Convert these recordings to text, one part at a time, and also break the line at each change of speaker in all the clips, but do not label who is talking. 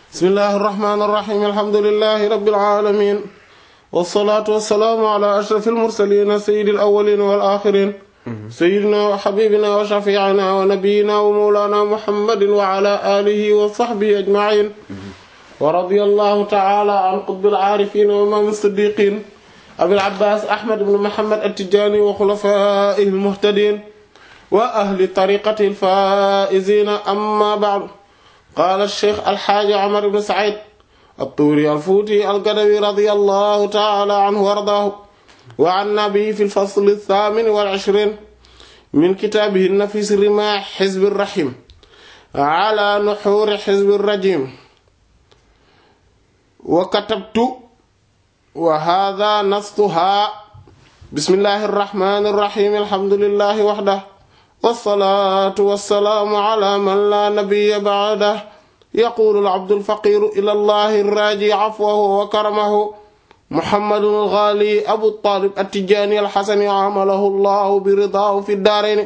bismillahi irrahmani irrahim alhamdulilahi rabbil alamin wasalaatu wasalaamu ala ashrafil mursalin sayyidil awwalin wal axirin sayyidina wa habibina wa shafiina wa nabiyina wa mawlana muhammadin wa ala alihi wa sahbihi ajmain wa radiyallahu ta'ala an qutbil aarifin wa imaam as-siddiqin abil abbaas ahmad ibn muhammad at-tijaani wa xulafaa'ihi al-muhtadiin wa ahli tariiqatihi al-faa'iziina amma ba'du qaala ash-shaykh al-haaji Umar ibn Sa'iid at-Tuuri al-Fuuti al-Gadawi radiyallahu ta'ala anhu wa ardaahu wa 'annaa bihi fi al-fasl ath-thaamin wal-'ishriin min kitaabihi an-nafiis rimaah hizb ar-rahiim 'alaa nuhuur hizb ar-rajiim wa katabtu wa haadaa nastuhaa bismillaahi ar-rahmaani ar-rahiim alhamdulillaahi wahdahu wassalaatu wassalaamu alaa man laa nabiyya ba'dahu yaquulu al-'abdu al-faqiiru ilaa llaahi ar-raaji 'afwahu wa karamahu muhammadun al-ghaali abu taalib at-tijaani al-hasani 'amalahu llaahu bi-ridaahu fi ad-daarayni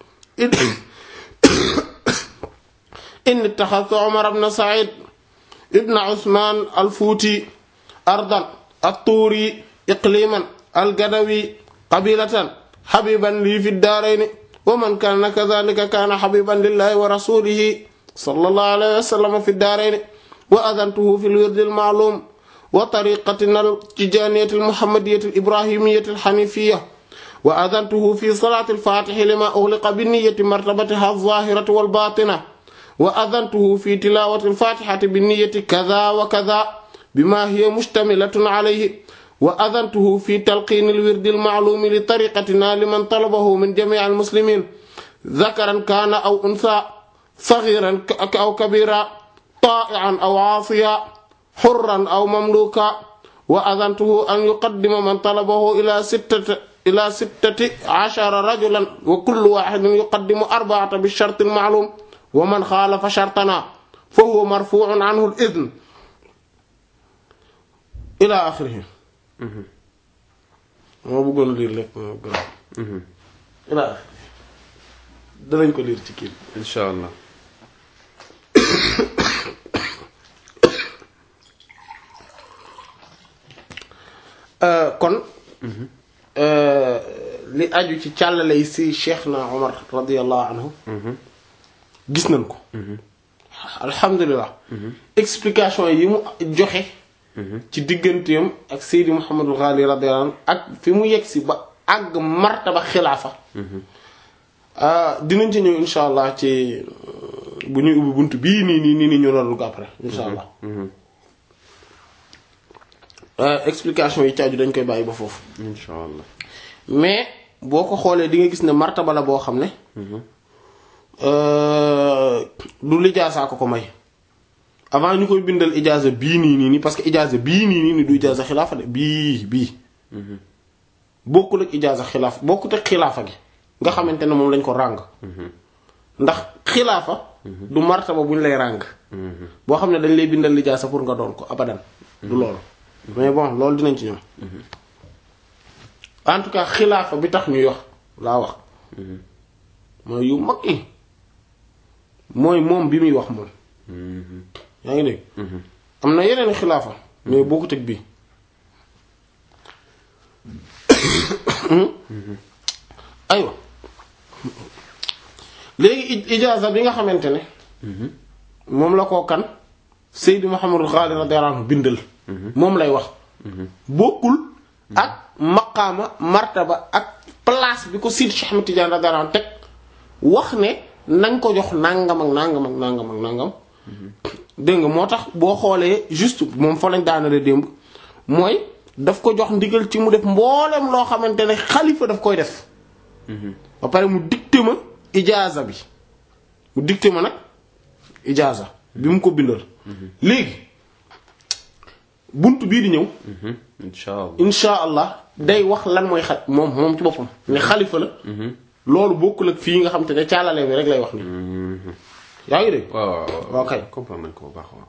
inni ittakhadhtu Umar ibn Sa'iid ibn Usmaan al-Fuuti ardan at-Tuuri iqliiman al-Gadawi qabiilatan habiiban lii fi ad-daarayni wa man kaana kadhaalika kaana habiiban lillaahi wa rasuulihi sallallahu alayhi wa sallam fi ad-daarayni wa adantuhu fi al-wirdi al-ma'luum wa tariiqatina al-tijaaniyyati al-muhammadiyyati al-ibraahimiyyati al-haniifiyya wa adantuhu fi salaati al-faatihi limaa ughliqa bi-niyyati martabatihaa az-zaahirati wal-baatina wa adantuhu fi tilaawati al-faatihati bi-niyyati kadhaa wa kadhaa bimaa hiya mushtamilatun alayhi wa adantuhu fi talqiini al-wirdi al-ma'luumi li tariiqatinaa liman talabahu min jamii' al-muslimiin dhakaran kaana aw unthaa saghiiran aw kabiiran taa'i'an aw 'aasiyan hurran aw mamluukan wa adantuhu an yuqaddima man talabahu ilaa sittati ilaa sittati 'ashara rajulan wa kullu waahidin yuqaddimu arba'atan bi-sharti al-ma'luum wa man xaalafa shartanaa fa huwa marfuu'un 'anhu al-idhn ilaa aaxirihi moo bëggoon liir lépp moo bëggoon ilaa danañ ko liir ci kii
incha allah
kon li aju ci càllale yi si cheikh na omar radiallahu anhu gis nañ ko alhamdulilah explication yi mu joxe ci digganteem ak Seydi Mouhamadul Ghali radiyallahu anhu ak fi mu yegg si ba àgg martaba xilaafa dinañ ci ñëw insha allah ci bu ñuy ubbi bunt bii nii nii nii nii ñu loolu ko après insha allah explication yi caaju dañ koy bàyyi ba foofu
incha allah
mais boo ko xoolee di nga gis ne martaba la boo xam ne du lijaasaa ko ko may avant ñu koy bindal ijaaza bii nii nii nii parce que ijaaza bii nii nii nii du ijaaza xilaafa de bii bii bokkul ak ijaaza xilaaf bokkut ak xilaafa gi nga xamante ne moom lañ ko ràng ndax xilaafa du martaba bu ñu lay ràng boo xam ne dañ lay bindal ijaaza pour nga doon ko abadan du loolu mais bon loolu dinañ ci ñëw en tout cas xilaafa bi tax ñuy wax laa wax mooy yu mag yi mooy moom bi muy wax moom yaa ngi dégg am na yeneen xilaafa mais boo ko teg bii aywa léegi ijaaza bi nga xamante ne moom la koo kan Seydi Mouhamadou Ghali radiyallahu anhu bindal moom lay wax bokkul ak maqaama martaba ak place bi ko Seydi Cheikh Ahmed Tidiane radiyallahu anhu teg wax ne nañ ko jox nangam ak nangam ak nangam ak nangam dégg nga moo tax boo xoolee juste moom fa lañ daanale démb mooy daf ko jox ndigal ci mu def mboolem loo xamante ne xalifa daf koy def ba pare mu dicté ma ijaaza bi mu dicté ma nag ijaaza bi mu ko bindal léegi bunt bii di ñëw
incha allah
insha allah day wax lan mooy xa moom moom ci boppam ne xalifa la loolu bokkul ak fii nga xam te ne caalale bi rek lay wax ni yaa ngi dégg
waaw waaw
waaw kay
comprendre nañ ko bu baax waaw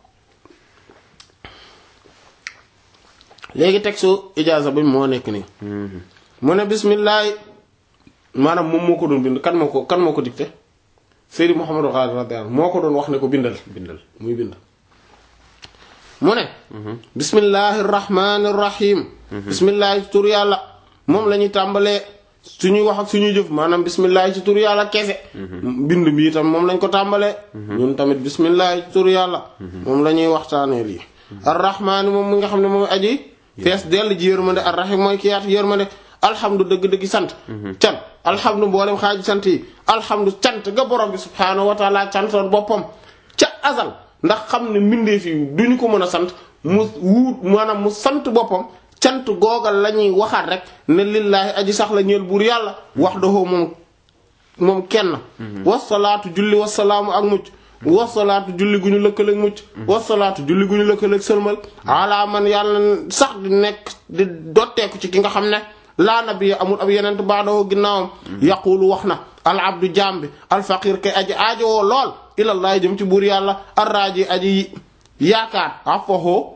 léegi texte ijaaza bi moo nekk nii mu ne bismillah maanaam moom moo ko doon bind kan moo ko kan moo ko dicté Seydi Mouhamadou Ghali radiyallahu anhu moo ko doon wax ne ko bindal
bindal
muy bind mu ne bismillahi rahmani rahim bismillahi ci tur yàlla moom la ñuy tàmbalee suñuy wax ak suñuy jëf maanaam bismillahi ci tur yàlla kese bind bi itam moom lañ ko tàmbalee ñun tamit bismillahi ci tur yàlla moom la ñuy waxtaanee lii arrahmaani moom mi nga xam ne moom aji fees dell ji yërmande arrahim mooy ki yaatu yërmande alhamdu dëgg-dëgg sant can alhamdu mboolem xaaji sant yi alhamdu cant ga borom bi subhaanahu wa taala cantoon boppam ca azal ndax xam ne mbindeef yi duñu ko mën a sant mu wuut maanaam mu sant boppam cant googal la ñuy waxaat rek ne lillaahi aji sax la ñeel buur yàlla wax dahoo moom moom kenn wasalaatu julli wasalaamu ak mucc wasalaatu julli gu ñu lëkkaleeg mucc wasalaatu julli gu ñu lëkkaleeg sëlmal ala man yàlla sax di nekk di dotteeku ci ki nga xam ne laa nabiya amul ab yenent baadoo ginnaawam yaqulu wax na al abdu jaam bi al faqir kay aji aajowoo lool ilallaah jëm ci buur yàlla arraaji aji yaakaar afaxoo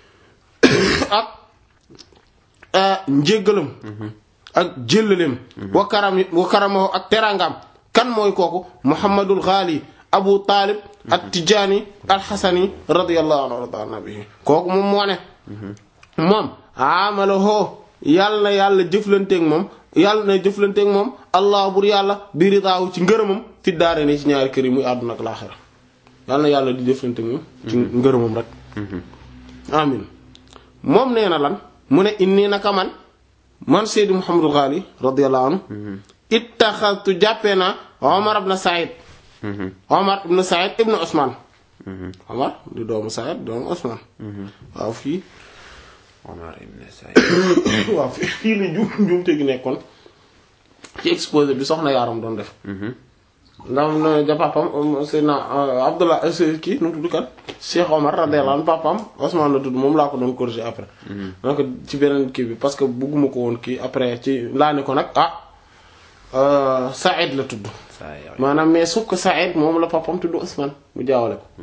ak njéggalam ak jéllaleem wa karam wa karamahu ak terangam kan mooy kooku muhammadul ghali abu taalib at tijaani al xasani radiyallahu anhu warda nabi kooku moom moo ne moom amalahoo yàlla na yàlla jëflanteeg moom yàlla na jëflanteeg moom allah bur yàlla bi ridaahu ci ngërëmam fi daare ni ci ñaari kër yi muy àdduna ak laaxira yàlla na yàlla di jëflanteeg moom ci ngërëmam rek amin moom nee na lan mu ne inni naka man man Seydi Mouhamadul Ghali radiyallahu anhu ittaxaltu jàppee naa Omar ibn Saïd Omar ibn Saïd ibn Ousmane Omar di doomu Saïd doomu Ousmane waaw fii
Omar ibn Saïd
waaw fii fii la juum juumte gi nekkoon ci exposé bi soxna yaaram doon def ndax na ja papam Seydina Abdullah kii nu mu tudd kat Cheikh Omar radiyallahu anhu papam Ousmane la tudd moom laa ko doon corriger après donc ci beneen kii bi parce que bugguma ko woon kii après ci laa ne ko nag ah Saïd la tudd
Saïd
maanaam mais sauf que Saïd moom la papam tudd Ousmane mu jaawale ko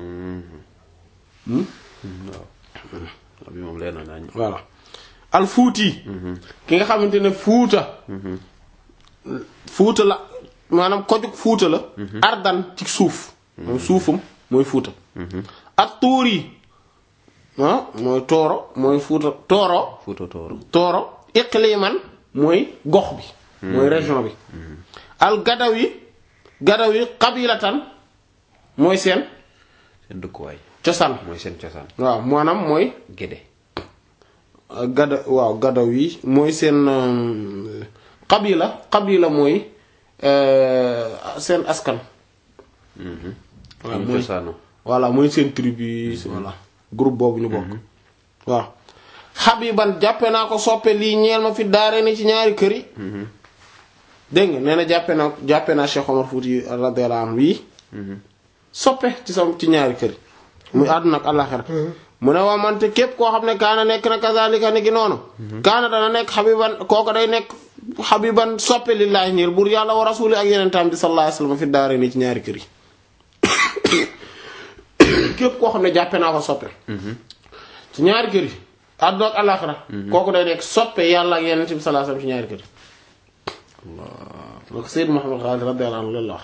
waaw bi moom leer na naa
voilà al fuuti ki nga xamante ne fuuta fuuta la maanaam kojug fuuta la ardan ci suuf moom suufam mooy fuuta ak tuur yi ah mooy tooro mooy fuuta tooro
Fuuta Tooro
tooro iqliman mooy gox bi mooy région bi al gadaw yi gadaw yi qabilatan mooy seen
seen dëkkuwaay
cosaan
mooy seen cosaan
waaw maanaam mooy
Gédé
gada waaw gadaw yi mooy seen euh, qabila qabila mooy euh, seen askan waaw
ñu
mooy
cosaanu
voilà mooy seen tribu yi voilà groupe boobu ñu bokk waaw xabiban jàppe naa ko soppe lii ñeel ma fi daare ni ci ñaari kër yi dégg nga nee na jàppe naa jàppe naa Cheikh Omar Fouti radiyallahu anhu yi soppe ci sam ci ñaari kër yi muy àdduna ak àllaxira mu ne waa mante képp koo xam ne kaana nekk na kazalika ni gi noonu kaana dana nekk xabiban kooku day nekk xabiban soppe lillaahi ñeel buur yàlla wa rasuli ak yeneen tam bi sallallahu alayhi wasallam fi daare ni ci ñaari kër yi képp koo xam ne jàppe naa ko soppe ci ñaari kër yi àdduna ak àllaxira kooku day nekk soppe yàlla ak yeneen bi sallallahu alayhi wasallam ci ñaari kër yi donc Seydou Mouhamed Ghali radiyallahu anhu loolu la wax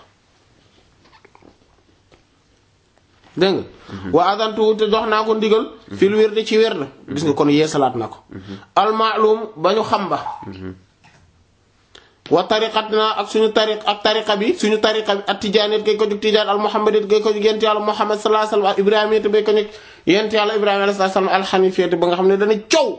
dégg nga wa adantu te jox naa ko ndigal fil wird ci wird gis nga kon yeesalaat na ko almaalum ba ñu xam ba wa tariqatina ak suñu tariq ak tariqa bi suñu tariqa bi at tijaanit gay ko jug tijaan al muhammadit gay ko jug yent yàlla muhammad sallallahu alayhi wasallam al ibrahimiyat bay ko jug yent yàlla ibrahima alayhi salaam al hanifiyat ba nga xam ne dana coow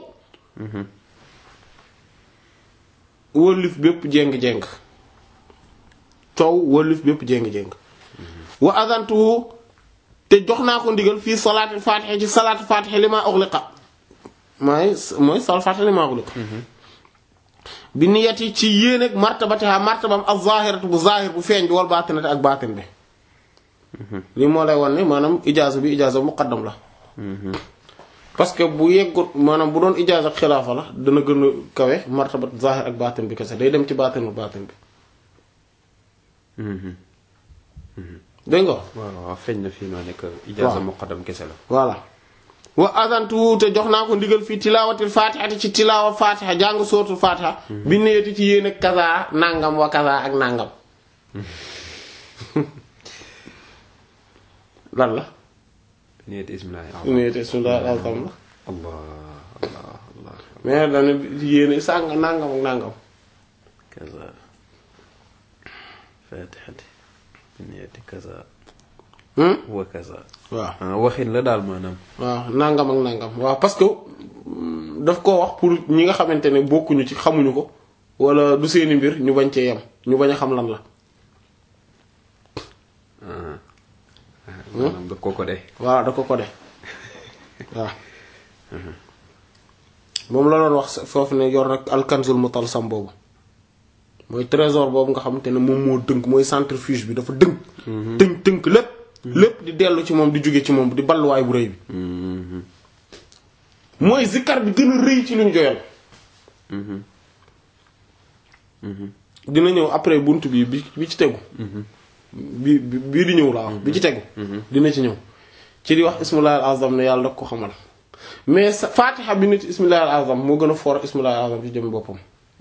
wëllif bépp jéng-jéng coow wëllif bépp jéng-jéng wa adantu te jox naa ko ndigal fii salaatul faatiha ci salaatul faatiha li maa ughliqa mooy mooy salaatul faatiha li maa ughliqa bi niyati ci yéeneeg martabatiha martabam az-zaahiratu bu zaahir bu feeñ bi wal baatinati ak baatin bi lii moo lay won ne maanaam ijaaza bi ijaaza muqaddam la parce que bu yeggut maanaam bu doon ijaaza ak xilaafa la dana gën a kawe martabat zaahir ak baatin bi kese day dem ci baatin bu baatin bi dégg nga
waaw waaw feeñ na fii noo nekk ijaaza muqaddam kese la
voilà wa adantu te jox naa ko ndigal fii tilaawatil fatihati ci tilaawa fatiha jàng sootul fatiha bi neeti ci yéen ak kaza nangam wa kaza ak nangam lan la
niyati ismillahi
niyati ismillahi al-azam la
allah allah allah
mais dana yéene sàng nangam ak nangam
kaza fatihati niyati kaza
hmm
wa kaza
waaw
ah waxin la daal maanaam
waaw nangam ak nangam waaw parce que mm, daf koo wax pour ñi nga xamante ne bokkuñu ci xamuñu ko wala du seeni mbir ñu bañ cee yem ñu bañ a xam lan la
ah maanaam da ko ko de
waaw da ko ko de waaw moom la doon wax foofu ne yor rek alkanzul mutalsam boobu mooy trésor boobu nga xamante ne moom moo dënk mooy centrifuge bi dafa dënk tënk tënk lépp lépp di dellu ci moom di jóge ci moom di balluwaay bu rëy bi mooy zikkar bi gën a rëy ci luñ joyal dina ñëw après bunt bi bi bi ci tegu bi bi bii di ñëw laa wax bi ci tegu dina ci ñëw ci di wax ismullahi al azam ne yàlla da ko xamal mais sa fatiha bi nit ismullahi al azam moo gën a foor ismullahi al azam ci jëm boppam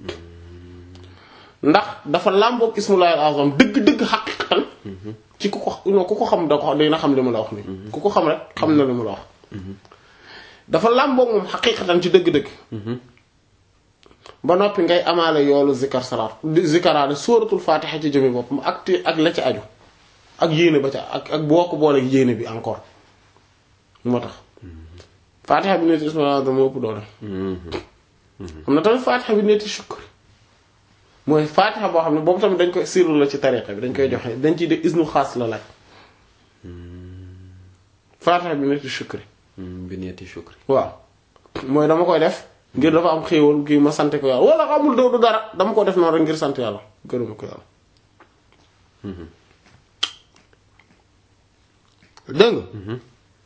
ndax dafa làmboog ismullahi al azam dëgg-dëgg xaqiqatan ci ku ko non ku ko xam da ko dina xam li mu la wax ni ku ko xam rek xam na li mu la wax dafa làmboog moom xaqiqatan ci dëgg-dëgg ba noppi ngay amaale yoolu zikar salaat zikaraale sóoratul fatiha ci jëmi boppam ak te ak la ci aju ak yéene ba ca ak ak boo ko booleeg yéene bi encore moo tax fatiha bi neeti ismaila dama ëpp doole am na tamit fatiha bi neeti shukr mooy fatiha boo xam ne boobu tamit dañ koy sirru la ci tariqa bi dañ koy joxe dañ ciy de isnu xaas la laaj fatiha bi neeti shukri
bi niyati shukri
waaw mooy dama koy def ngir dafa am xéewal kii ma sant ko yàlla wala xamul doo du dara dama ko def noonu rek ngir sant yàlla gërëma ko yàlla dégg nga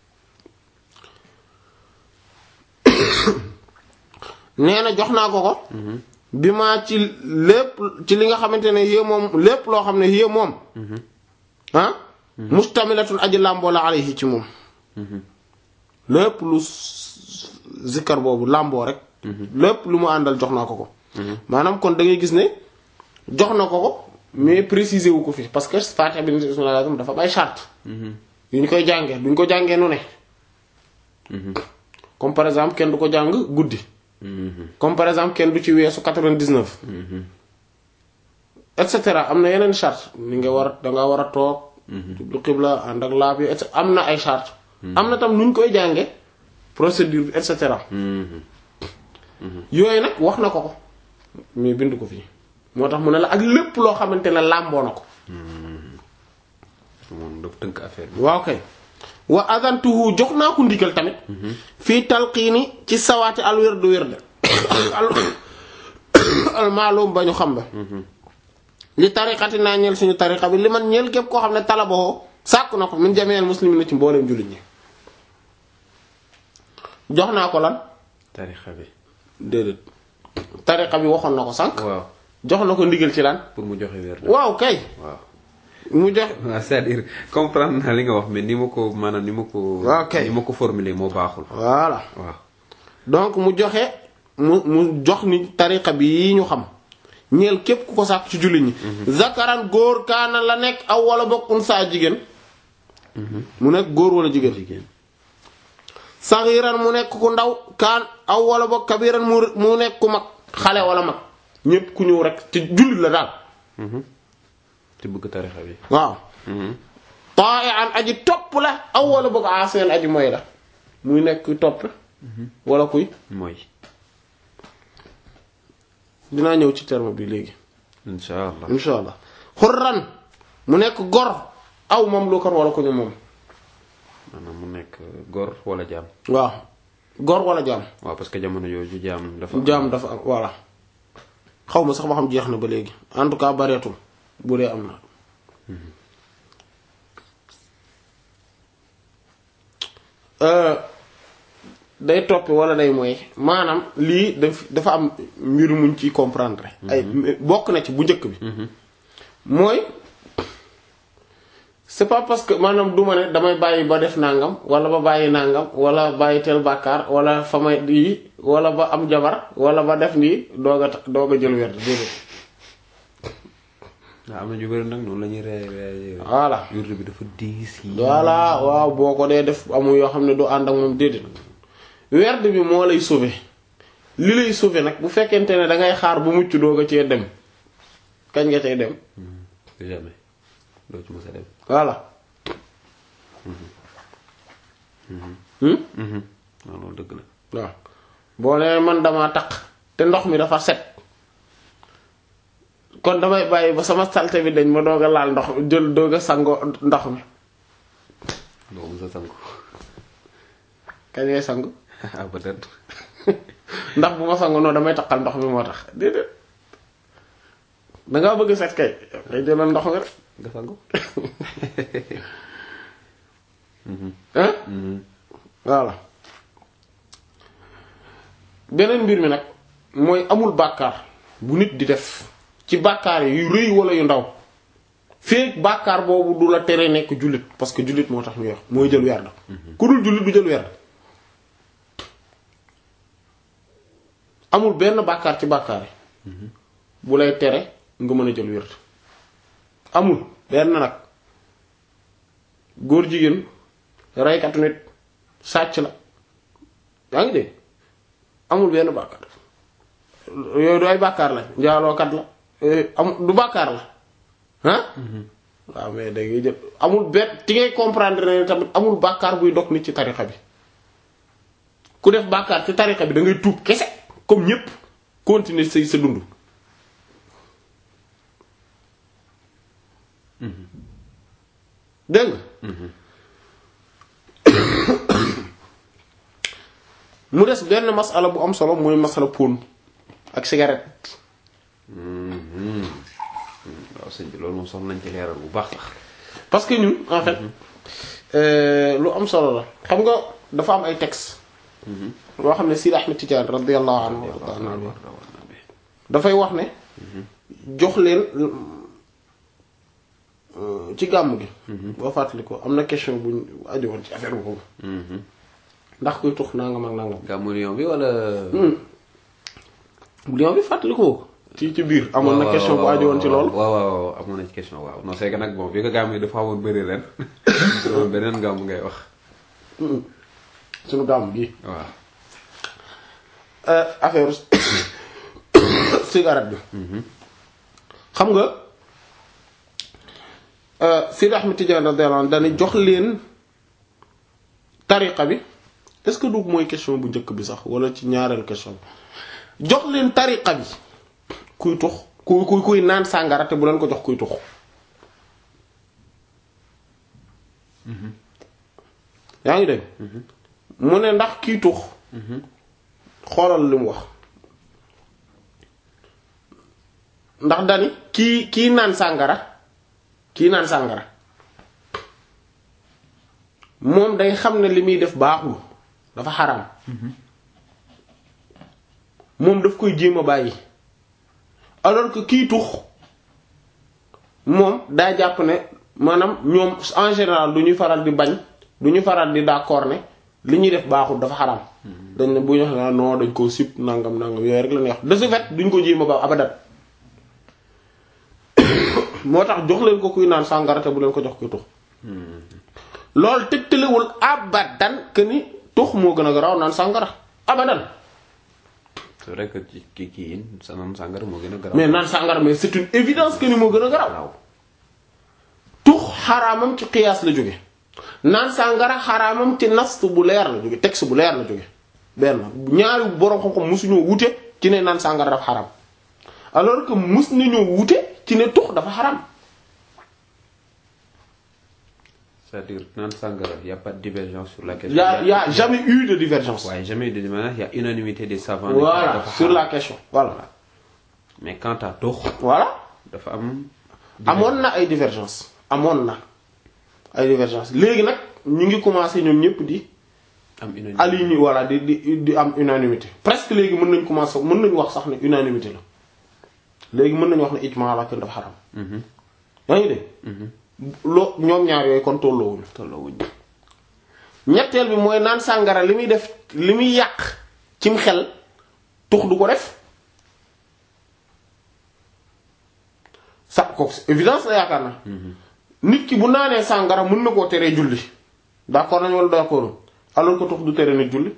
nee na jox naa ko ko bi maa ci lépp ci li nga xamante ne yé moom lépp loo xam ne yé moom ah mustamilatun aji làmboo la alayhi ci moom lépp lu zikkar boobu làmboo rek lépp lu mu àndal jox naa ko ko maanaam kon da ngay gis ne jox na ko ko mais préciser wu ko fi parce que Fatiha bi nit ismilazam dafa bay charte yu ñu koy jàngee duñ ko jàngee nu ne comme par exemple kenn du ko jàng guddi comme par exemple kenn du ci weesu 99 et cetera am na yeneen charte ni nga war a danga war a toog jublu xibla ànd ak laab yi et am na ay charte am na tam nu ñu koy jànge procédure bi et cetera yooyu nag wax na ko ko mais bind ko fii moo tax mu ne la ak lépp loo xamante ne làmboo na ko
moom dafa tënk affaire bi
waaw kay wa adantuhu jox naa ko ndigal tamit fii talqiini ci sawaati al wérdu wérde al maalum ba ñu xam ba li tariqati naa ñeel suñu tariqa bi li man ñeel képp koo xam ne talaboo sàkk na ko min jameel muslimin ci mbooleem jullit ñi jox naa ko lan
tarixa bi
déedéet tariqa bi waxoon na ko sànq
waaw
jox na ko ndigal ci lan
pour mu joxe wér
waaw kay
waaw
mu jox
waaw c'est-à-dire comprendre naa li nga wax mais ni ma ko maanaam ni ma ko
Ok.
ni ma ko formuler moo baaxul
voilà
waaw
donc mu joxe mu mu jox ni tariqa bi yi ñu xam ñeel képp ku ko sàkk ci jullit ñi zakaran góor kaana la nekk aw wala bokk unsa jigéen mu nekk góor wala jigéen
jigéen
saxiiran mu nekk ku ndaw kaan aw wala bokk kabiran mu mu nekk ku mag xale wala mag ñépp ku ñëw rek ci jullit la daal
te bëgg tarixa bi
waaw ta'ian aji topp la aw wala bokk aseen aji moy la muy nekk kuy topp wala kuy
mooy
dinaa ñëw ci terme bi léegi
insha allah
insha allah xurran mu nekk gor aw moom lu kan wala ku ñu moom
maanaam mu nekk góor wala jaam
waaw gor wala jaam
waaw parce que jamono yooyu jaam dafa
jaam dafa am voilà xaw ma sax ba xam jeex na ba léegi en tout cas bareetul bu dee am na Euh, day toppi wala day mooy maanaam lii daf dafa am mbir muñ ci comprendre ay bokk na ci bu njëkk bi mooy c'est pas parce que maanaam du ma ne damay bàyyi ba def nangam wala ba bàyyi nangam wala bàyyi tel bàkkaar wala fa may yi wala ba am jabar wala ba def nii doog a ta- doog a jël werd déedéet
waaw am na ñu bëri nag noonu la ñuy ree ree
voilà
wird bi dafa diis yi
voilà waaw boo ko dee def amul yoo xam ne du ànd ak moom déedéet werd bi moo lay sauver li lay sauver nag bu fekkente ne da ngay xaar bu mucc doo ko cee dem kañ nga cay dem
jamais doo ci mës a dem
voilà hmm?
waaw loolu dëgg la
waaw boo nee man dama taq te ndox mi dafa set kon damay bàyyi ba sama salte bi dañ ma doog a laal ndox jël doog a sango ndox mi
doo mës a sangu
kañ ngay sangu
ah peut-être
ndax bu ma sangu noonu damay taqal ndox mi moo tax déedéet dangaa bëgg set kay ngay jëlal ndox mi rek
nga sangu
hein voilà beneen mbir mi nag mooy amul bàkkaar bu nit di def ci bàkkaar yi yu rëy wala yu ndaw feek bàkkaar boobu du la tere nekk jullit parce que jullit moo tax ñuy wax mooy jël werd ku dul jullit du jël werd amul benn bàkkaar ci bàkkaar yi bu lay tere nga mën a jël werd amul benn nag góor jigéen reykatu nit sàcc la yaa ngi dégg amul benn bàkkaar yooyu du ay bàkkaar la njaalookat la am du bàkkaar la ah waaw mais da ngay jël amul benn ti ngay comprendre ne tamit amul bàkkaar buy dog nit ci tarixa bi ku def bàkkaar ci tarixa bi da ngay tuub kese comme ñépp continuer say sa dund dégg nga mu des benn masala bu am solo mooy masala pon ak cigarette
waaw sëñ bi loolu moom soxla nañ ci leeral bu baax sax
parce que ñun en fait euh, lu am solo la xam nga dafa am ay textes loo xam ne Sidi Ahmed Tidiane radiyallahu anhu wa ta'ala anhu dafay wax ne jox leen euh, ci gàmm gi boo fàttali ko am na question buñ aju woon ci affaire boobu ndax kuy tux nangam ak nangam
gàmmu Lyon bi wala
Lyon bi fàttali ko ci ci biir amoon na question bu aju woon ci loolu
waaw waaw amoon na ci question waaw non c'est que nag bon bi ko gàmm yi dafa amoon bëri ren loolu beneen gàmm ngay wax
suñu gàmm gi
waaw
affaire cigarette bi xam nga Sidi Ahmed Tidiane radiyallahu anhu dañu jox leen tariqa bi est-ce que du mooy question bu njëkk bi sax wala ci ñaareel question bi jox leen tariqa bi kuy tux kuy kuy kuy naan sàngara te bu leen ko jox kuy tux yaa ngi dégg mu ne ndax kiy tux xoolal li mu wax ndax dani kii kii naan sàngara kii naan sàngara moom day xam ne li muy def baaxul dafa xaraam moom daf koy jéem a bàyyi alors que kii tux moom daa jàpp ne maanaam ñoom en général du ñuy faral di bañ du ñu faral di d'accord ne li ñuy def baaxul dafa xaraam dañ ne bu ñu wax ne non dañ koo sib nangam nangam yooyu rek la ñuy wax de ce fait duñ ko jéem a ba abadat moo tax jox leen ko kuy naan sàngara te bu leen ko jox kuy tux loolu tegtalewul abadan que ni tux moo gën a garaaw naan sàngara abadan
c'est vrai que ci kii kii yi sa naan sàngara moo gën a garaaw
mais naan sàngara mais c'est une évidence que ni moo gën a garaaw tux xaraamam ci qiyaas la jóge naan sàngara xaraamam ci nast bu leer la jóge texte bu leer la jóge benn ñaari boroom xam-xam musuñoo wute ci ne naan sàngara dafa xaraam alors que mus nañoo wute ci ne tux dafa xaraam
c'est-à-dire naan sàngara y a pas de divergence sur la question
y a y a jamais eu de divergence
waaye jamais de divergence y a unanimité des savants
voilà
dafa
sur
xaraam.
la question voilà
mais quant à tux
voilà
dafa am
amoon na ay divergence amoon na ay divergence léegi nag ñu ngi commencé ñoom ñëpp di
am unanimité
aligné voilà di di di am unanimité presque léegi mën nañ commencé mën nañu wax sax ne unanimité la léegi mën nañu wax ne ijma la kenn dafa xaram yaa ngi dégg loo ñoom ñaar yooyu kon tolloowuñu
tolloo wuñ
ñetteel bi mooy naan sàngara li muy def li muy yàq cim xel tux du ko def sa kooku c'est évidence la yaakaar na nit ki bu naanee sàngara mën na koo teree julli d'accord nañ wala d'accord alors que tux du tere nit julli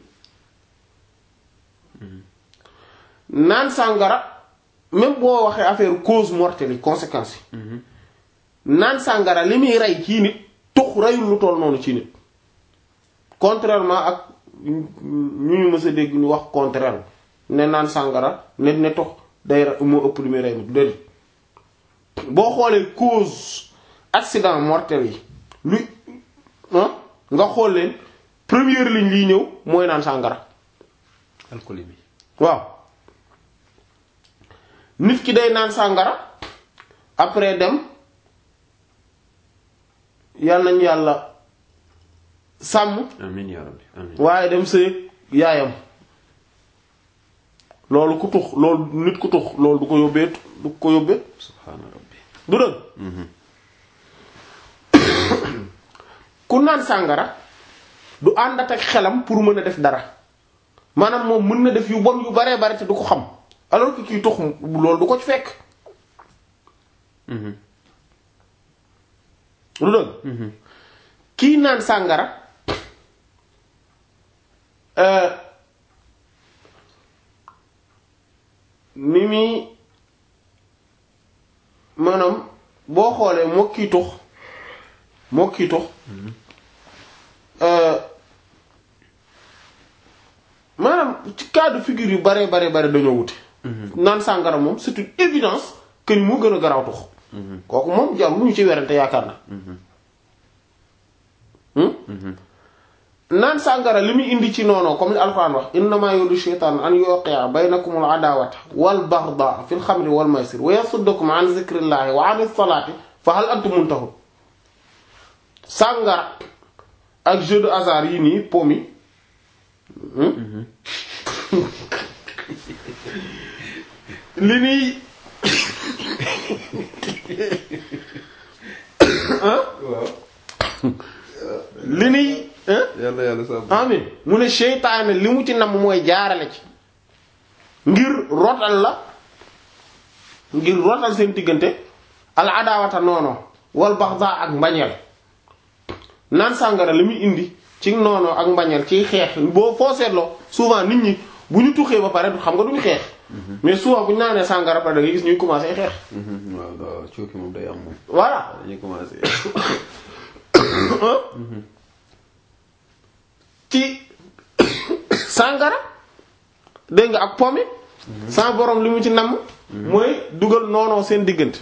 naan sàngara même boo waxee affaire cause mortelle yi conséquences yi naan sàngara li muy rey ci nit tux reyul lu toll noonu ci nit contrairement ak ñu ñu mës a dégg ñu wax contraire ne naan sàngara ne ne tux day re- moo ëpp li muy rey nit déedéet boo xoolee cause accident mortel yi lu ah nga xool leen première ligne liy ñëw mooy naan sàngara
alcoolémie
waaw nit ki day naan sàngara après dem yal nañu yàlla sàmm
amiin yaa rabbi amiin
waaye dem sëy yaayam loolu ku tux loolu nit ku tux loolu du ko yóbbee du ko yóbbee
subhaana rabbi
du dëgg ku naan sàngara du àndat ak xelam pour mën a def dara maanaam moom mën na def yu bon yu baree bare te du ko xam alors que kii tux loolu du ko ci fekk lu dëgg kii naan sàngara euh, ni muy maanaam boo xoolee moo kii tux moo kii tux euh, maanaam ci cas de figure yu bare bare bare dañoo wute naan sàngara moom c'est une évidence que ni moo gën a garaaw tux kooku moom jarul lu ñu ci werante yaakaar na Hmm? naan sàngara li muy indi ci noonu comme li alxuraan wax innama yuridu shaytaan an yuqi'a baynakumul adawata wal baghdha fil xamri wal maysir wa yasuddakum an zikrillahi wa anis salati fa hal antum muntahun sàngara ak jeu de hasard yi nii pomi li nii
waaw
li nii hein
yàlla yàlla sàmm
amin mu ne seytaane li mu ci namm mooy jaarale ci ngir rotal la ngir rotal seen diggante al adawata noono wal baxda ak mbañeel naan sàngara li muy indi ci noono ak mbañeel ciy xeex boo foo seetloo souvent nit ñi bu ñu tuxee ba pare xam nga duñu xeex mais souvent bu ñu naanee sàngara pare da ngay gis ñuy commencé xeex
waaw waaw cooki moom day am moom
voilà
dañuy commencé
ci sàngara dégg nga ak pomi sans borom li mu ci namm mooy dugal noonoo seen diggante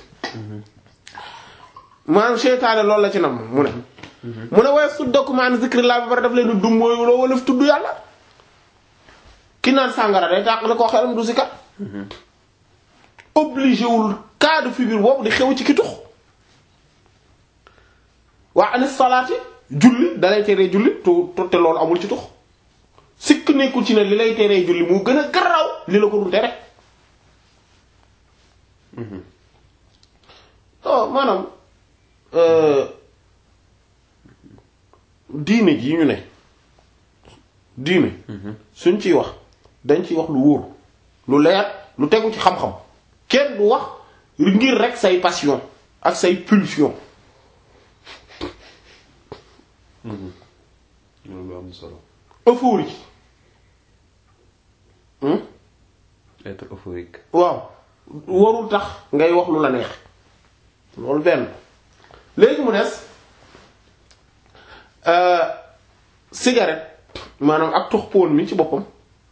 maanaam seytaane loolu la ci namm mu ne mu ne waaye su document zikrillah bi bari daf leen dum mooy loo wala fi tudd yàlla ki naan sàngara day tàqale koo xelam du si kat obligé wul cas de figure boobu di xew ci ki tux waa anis salaati julli dalay teree julli tu tu- te loolu amul ci tux sikk nekkul ci ne li lay teree julli moo gën a garaaw li la ko dul tere oh maanaam euh, diine ji ñu ne diine suñ ciy wax dañ ciy wax lu wóor lu leer lu tegu ci xam-xam kenn du wax ngir rek say passion ak say pulsion
loolu am solo
euphorie hmm?
être euphorique
waaw warul tax ngay wax lu la neex loolu benn léegi mu des euh, cigarette maanaam ak tux poon mi ci boppam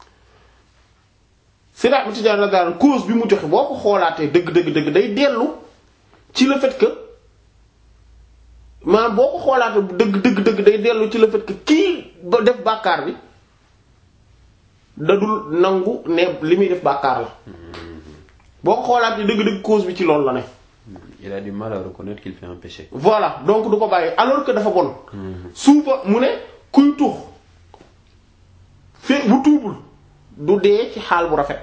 Seydi Ahmad Tidiane radiyallahu anhu cause bi mu joxe boo ko xoolaatee dëgg dëgg dëgg day dellu ci le fait que maanaam boo ko xoolaatee dëgg dëgg dëgg day dellu ci le fait que kii ba def bàkkaar bi dadul nangu ne li muy def bàkkaar la boo ko xoolaatee dëgg dëgg cause bi ci loolu la ne
il a du mal à reconnaître qu'il fait un péché
voilà donc du ko bàyyi alors que dafa bon suufa mu ne kuy tux fe bu tuubul du dee ci xaal bu rafet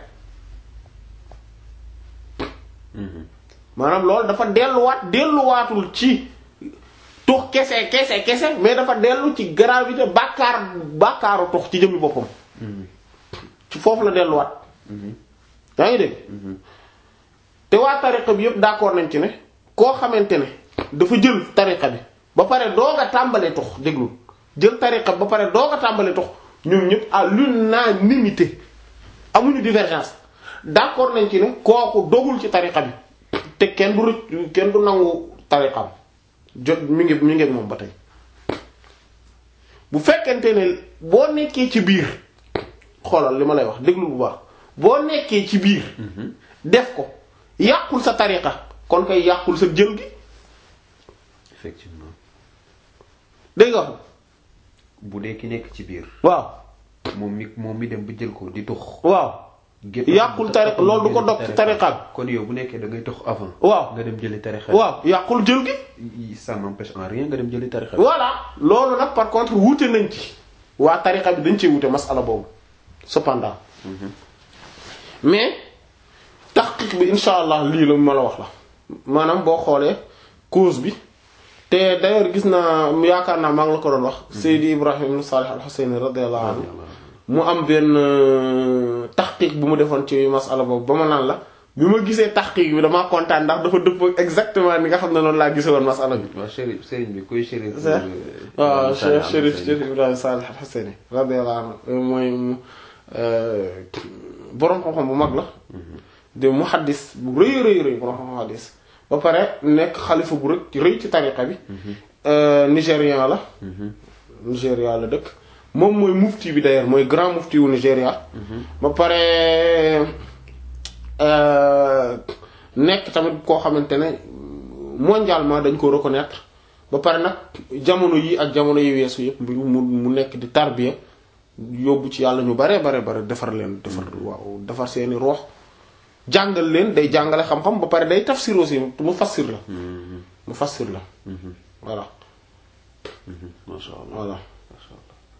maanaam loolu dafa delluwaat delluwaatul ci tux kese kese kese mais dafa dellu ci gravité bàkkaar bàkkaaru tux ci jëmmi boppam ci foofu la delluwaat yaa ngi dégg te waa tariqa bi yëpp d'accord nañ ci ne koo xamante ne dafa jël tariqa bi ba pare doog a tàmbalee tox déglu jël tariqa bi ba pare doog a tàmbalee tox ñoom ñëpp à l'unanimité amuñu divergence d'accord nañ ci ne kooku dogul ci tariqa bi te kenn du rëcc kenn du nangu tariqam jot mi ngi mi ngi ak moom ba tey bu fekkente ne boo nekkee ci biir xoolal li ma lay wax déglu bu baax boo nekkee ci biir def ko yàqul sa tariqa kon kay yàqul sa jël gi
effectivement
dégg nga wax
bu dee ki nekk ci biir
waaw
moom mi moom mi dem ba jël ko di tux
waaw
gépp
yàqul tariqa loolu du ko dog ci tariqa bi
kon yow bu nekkee da ngay tux avant
waaw
nga dem jëli tariqa
waaw yàqul jël gi
bi ça n'empêche en rien nga dem jëli tariqa bi
voilà loolu nag par contre wuute nañ ci waa tariqa bi dañ cee wuute masala boobu cependant mais taxqiq bi insha allah lii la ma la wax la maanaam boo xoolee cause bi te d'ailleurs gis naa yaakaar naa maa ngi la ko doon wax Seydi Ibrahim ibn Salih al-Husayni radiyallahu anhu mu am benn taxqiq bu mu defoon ci masala boobu ba ma naan la bi ma gisee taxqiq bi damaa kontaan ndax dafa dëppoo exactement ni nga xam ne noonu laa gisee woon masala bi
waaw chérif sëriñ bi kuy chérif
waaw Cheikh Chérif Chérif Ibrahima Salih al-Husayni radiyallahu anhu mooy mu boroom xam-xam bu mag la de muhaddis bu rëy rëy rëy boroom xam-xam muhaddis ba pare nekk xalifa bu rëy rëy ci tariqa bi nigérian la Nigéria la dëkk moom mooy mufti bi d'ailleurs mooy grand mufti wu Nigéria ba pare nekk tamit koo xamante ne mondialement dañ ko reconnaître ba pare nag jamono yi ak jamono yi weesu yëpp mu mu nekk di tarbiya yóbbu ci yàlla ñu bare bare bare defar leen defar waaw defar seeni roox jàngal leen day jàngale xam-xam ba pare day tafsir aussi mu fassir la mu fassir la voilà
masha Allah
voilà
masha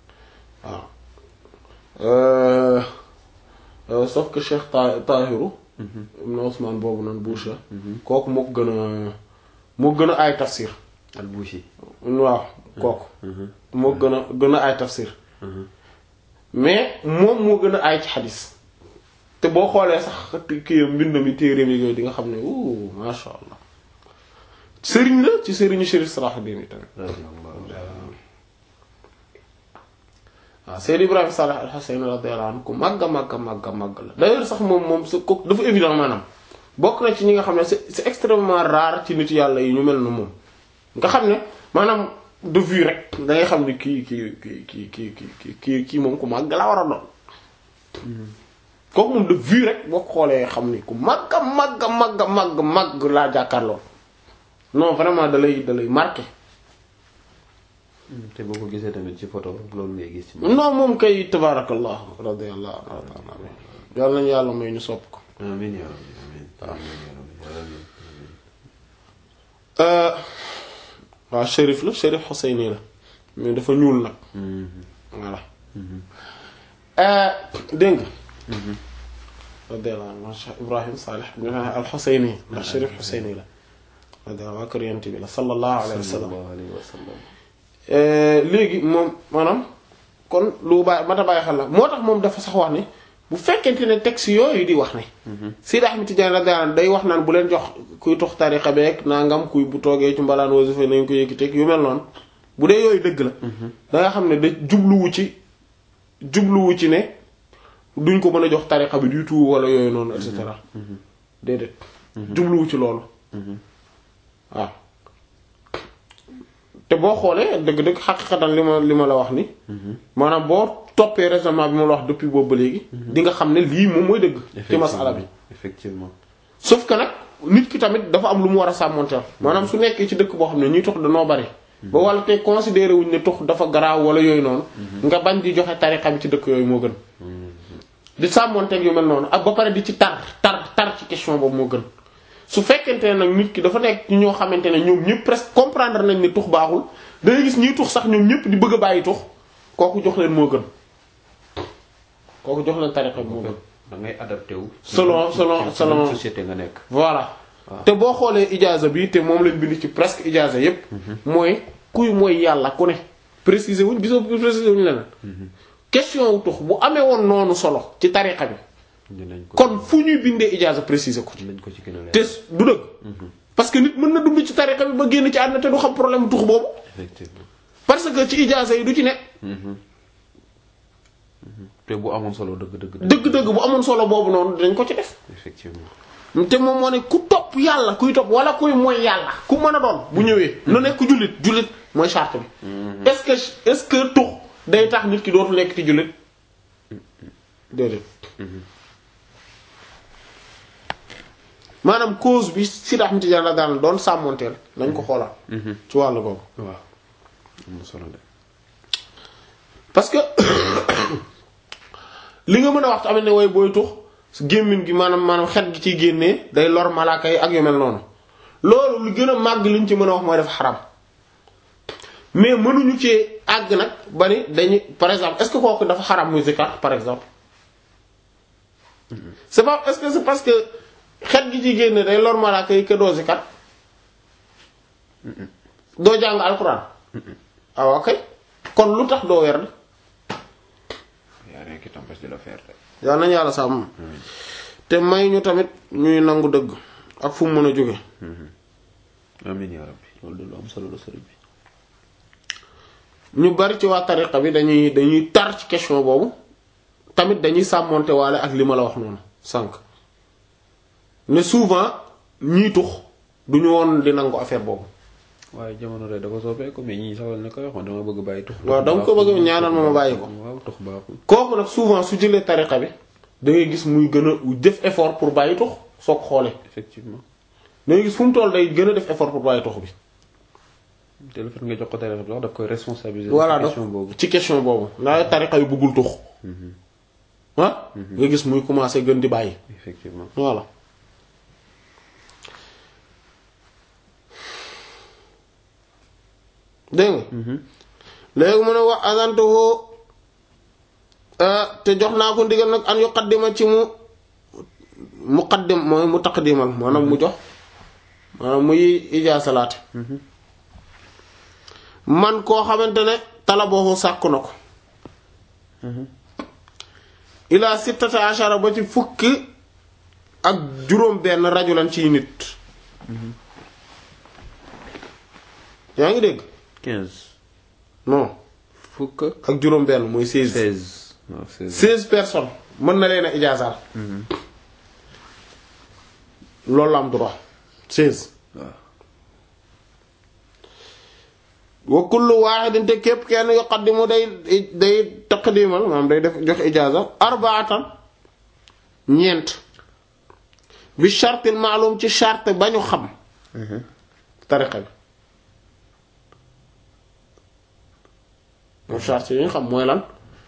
Allah
waaw sauf que Cheikh Ta Tahiru ibn Ousmane boobu noonu Boucher kooku moo ko gën a moo gën a ay tafsir
al-Bouchi
waaw kooku moo gën a gën a ay tafsir mais moom moo gën a ay ci xadis te boo xoolee sax kii mbind mi téere mi yooyu di nga xam ne wuu masha Allah sëriñ la ci sëriñu Chérif Salahuddin yi tamit waaw Seyd Ibrahima Salih al-Husayn radiyallahu anhu ku màgg a màgg a màgg a màgg la d'ailleurs sax moom moom sa ko dafa évident maanaam bokk na ci ñi nga xam ne c'est c'est extrêmement rare ci nit yàlla yi ñu mel na moom nga xam ne maanaam de vue rek da ngay xam ne kii kii kii kii kii kii kii kii moom ku màgg la war a doon kooku moom de vue rek boo xoolee xam ni ku màgg a màgg a màgg a màgg màgg laa jàkkaarloo non vraiment da lay da lay marqué
te boo ko gisee tamit ci photo loolu ngay gis ci moom
non moom kay tabarakallah radiyallahu anhu yàlla nañu yàlla may ñu sopp ko
amiin yaa rabbi amiin amiin yaa rabbi amiin
waaw shérif la shérif Husayni la mais dafa ñuul nag voilà dégg nga radiyallahu anhu Cheikh Ibrahim Salih al-Husayni ndax shérif Husayni la radiyallahu waa kër yonent bi la sallallahu alayhi wa sallam
sallallahu alayhi wa sallam
léegi moom maanaam kon lu bàyyi mata bàyyi xel la moo tax moom dafa sax wax ni bu fekkente ne texte yooyu di wax ne Seydi Ahmed Tidiane radiyallahu anhu day wax naan bu leen jox kuy tox tariqa beeg nangam kuy bu toogee ci mbalaan wasifa nañ ko yëkkiteeg yu mel noonu bu dee yooyu dëgg la da nga xam ne da jubluwu ci jubluwu ci ne duñ ko mën a jox tariqa bi du tout wala yooyu noonu et cetera déedéet jubluwu ci loolu waaw te boo xoolee dëgg-dëgg xaqiqatan li ma li ma la wax ni maanaam boo toppee raisonnement bi ma la wax depuis boobu ba léegi di nga xam ne lii moom mooy dëgg ci masala bi
effectivement
sauf que nag nit ki tamit dafa am lu mu war a sàmmonteel maanaam su nekkee ci dëkk boo xam ne ñuy tox danoo bari ba wala te considéré wuñ ne tox dafa garaaw wala yooyu noonu nga bañ di joxe tariqa bi ci dëkk yooyu moo gën di sàmmonteeg yu mel noonu ak ba pare di ci tar tar tar ci question boobu moo gën su fekkente ne nag nit ki dafa nekk ci ñoo xamante ne ñoom ñëpp presque comprendre nañ ni tux baaxul da ngay gis ñiy tux sax ñoom ñëpp di bëgg a bàyyi tux kooku jox leen moo gën kooku jox leen tariqa bi moo gën
da ngay adapté wu
selon selon
ci
selon
société nga nekk
voilà te boo xoolee ijaaza bi te moom lañ bind ci presque ijaaza yépp mooy kuy mooy yàlla ku ne préciser wuñ gisoo préciser wuñ leneen question wu tux bu amee woon noonu solo ci tariqa bi
dinañ ko
kon fu ñuy bindee ijaaza préciser ko ci
dinañ ko ci gën a leer
te du dëgg parce que nit mën na dund ci tariqa bi ba génn ci àdduna te du xam problème tux boobu
effectivement
parce que ci ijaasa yi du ci nekk
te bu amoon solo dëgg dëgg dëgg
dëgg-dëgg bu amoon solo boobu noonu dañ ko ci def
effectivement
te moom moo ne ku topp yàlla kuy topp wala kuy mooy yàlla ku mën a doon bu ñëwee na nekk jullit jullit mooy charte bi est-ce que est-ce que tux day tax nit ki dootu nekk ci jullit déedéet maanaam cause bi si dax miti jàlla daan doon sàmmonteel nañ ko xoolaat ci wàllu boobu
waaw am na solo de
parce que li nga mën a wax tamit ne way booy tux gémmiñ gi maanaam maanaam xet gi ciy génnee day lor malaaka yi ak yu mel noonu loolu lu gën a màgg liñ ci mën a wax mooy def xaram mais mënuñu ci àgg nag ba ni dañuy par exemple est-ce que kooku dafa xaram muy zikar par exemple c'est pas est-ce que c'est parce que xet gi ciy génne day lor malaaka yi que doo zikar doo jàng alxuraan ah ok kon lu tax doo werd
y a rien qui t'empêche de le faire de
yàlla nañu yàlla sàmm te may ñu tamit ñuy nangu dëgg ak fu mu mën a jóge
amiin yaa rabbi loolu de lu am solo la sëriñ bi
ñu bari ci waa tariqa bi dañuy dañuy tar ci question boobu tamit dañuy sàmmonte waale ak li ma la wax noonu sànq ne souvent ñiy tux duñu woon di nangu affaire boobu
waaye jamono rek dafa soppeeku mais ñii sax ne ko wax dama bëgg bàyyi tux
waaw danga ko bëgg ñaanal ma ma bàyyi ko
waaw tux baaxul
kooku nag souvent su jëlee tariqa bi da ngay gis muy gën a def effort pour bàyyi tux soo ko xoolee
effectivement
da ngay gis fu mu toll day gën a def effort pour bàyyi tux bi
te le fait nga jox ko tarixa bi sax daf koy responsabiliser
voilà
ci
donc
question boobu
ci question boobu ndax tariqa yu bëggul tux ah nga gis muy commencer gën di bàyyi
effectivement
voilà dégg nga léegi mu ne wax azantuhu te jox naa ko ndigal nag an yuqaddima ci mu muqaddim mooy mu taqdimal maanaam mu jox maanaam muy ijaasalaate man koo xamante ne talaboohu sàkku na ko ilaa sittata ashara ba ci fukki ak juróom benn rajulan ciy nit yaa ngi dégg
quinze
non
fukk
ak juróom benn mooy seize
seize waaw seize
seize personnes mën na leen a ijaasaal loolu la am droit seize
waaw
wa kullu wahidin te képp kenn yuqaddimu day day taqdimal maanaam day def jox ijaaza arbaatan ñeent bi shartil maalum ci charte ba ñu xam tariqa bi moom charte yi ñu xam mooy lan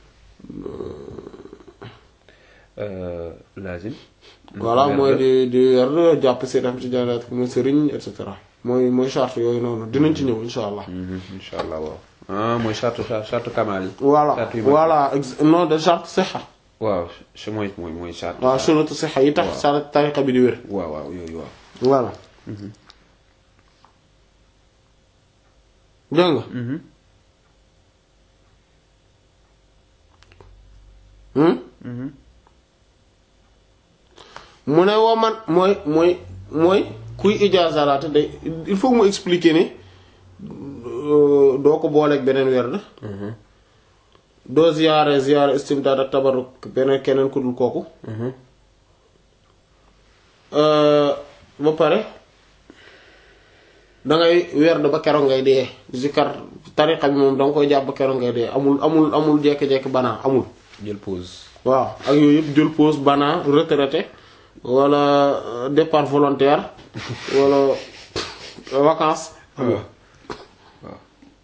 lazim
voilà mooy di di wer jàpp si dem ci jàllaat mu sëriñ et cetera mooy mooy charte yooyu noonu dinañ ci ñëw insha allah
insha allah waaw ah mooy charte charte kamal yi
voilà
charte yu mag
voilà ex- non de charte sixa
waaw ch- mooy mooy mooy charte
waaw sunnatu sixa yi tax sa tariqa bi di wér
waaw waaw yooyu waaw
voilà dégg nga hmm mu ne woo man mooy mooy mooy kuy ijaazalaate day il faut mu expliquer ne euh, doo ko booleeg beneen werd doo ziyaare ziyaare istimdaad ak tabarruk beneen keneen ku dul kooku Euh, ba pare dangay werd ba keroog ngay dee zikar tariqa bi moom danga koy jàpp ba keroog ngay dee amul amul amul jekki-jekki banaa amul
jël pause
waaw ak yooyu yëpp jël pause banaa retraité wala euh, départ volontaire wala euh, vacances amul
waaw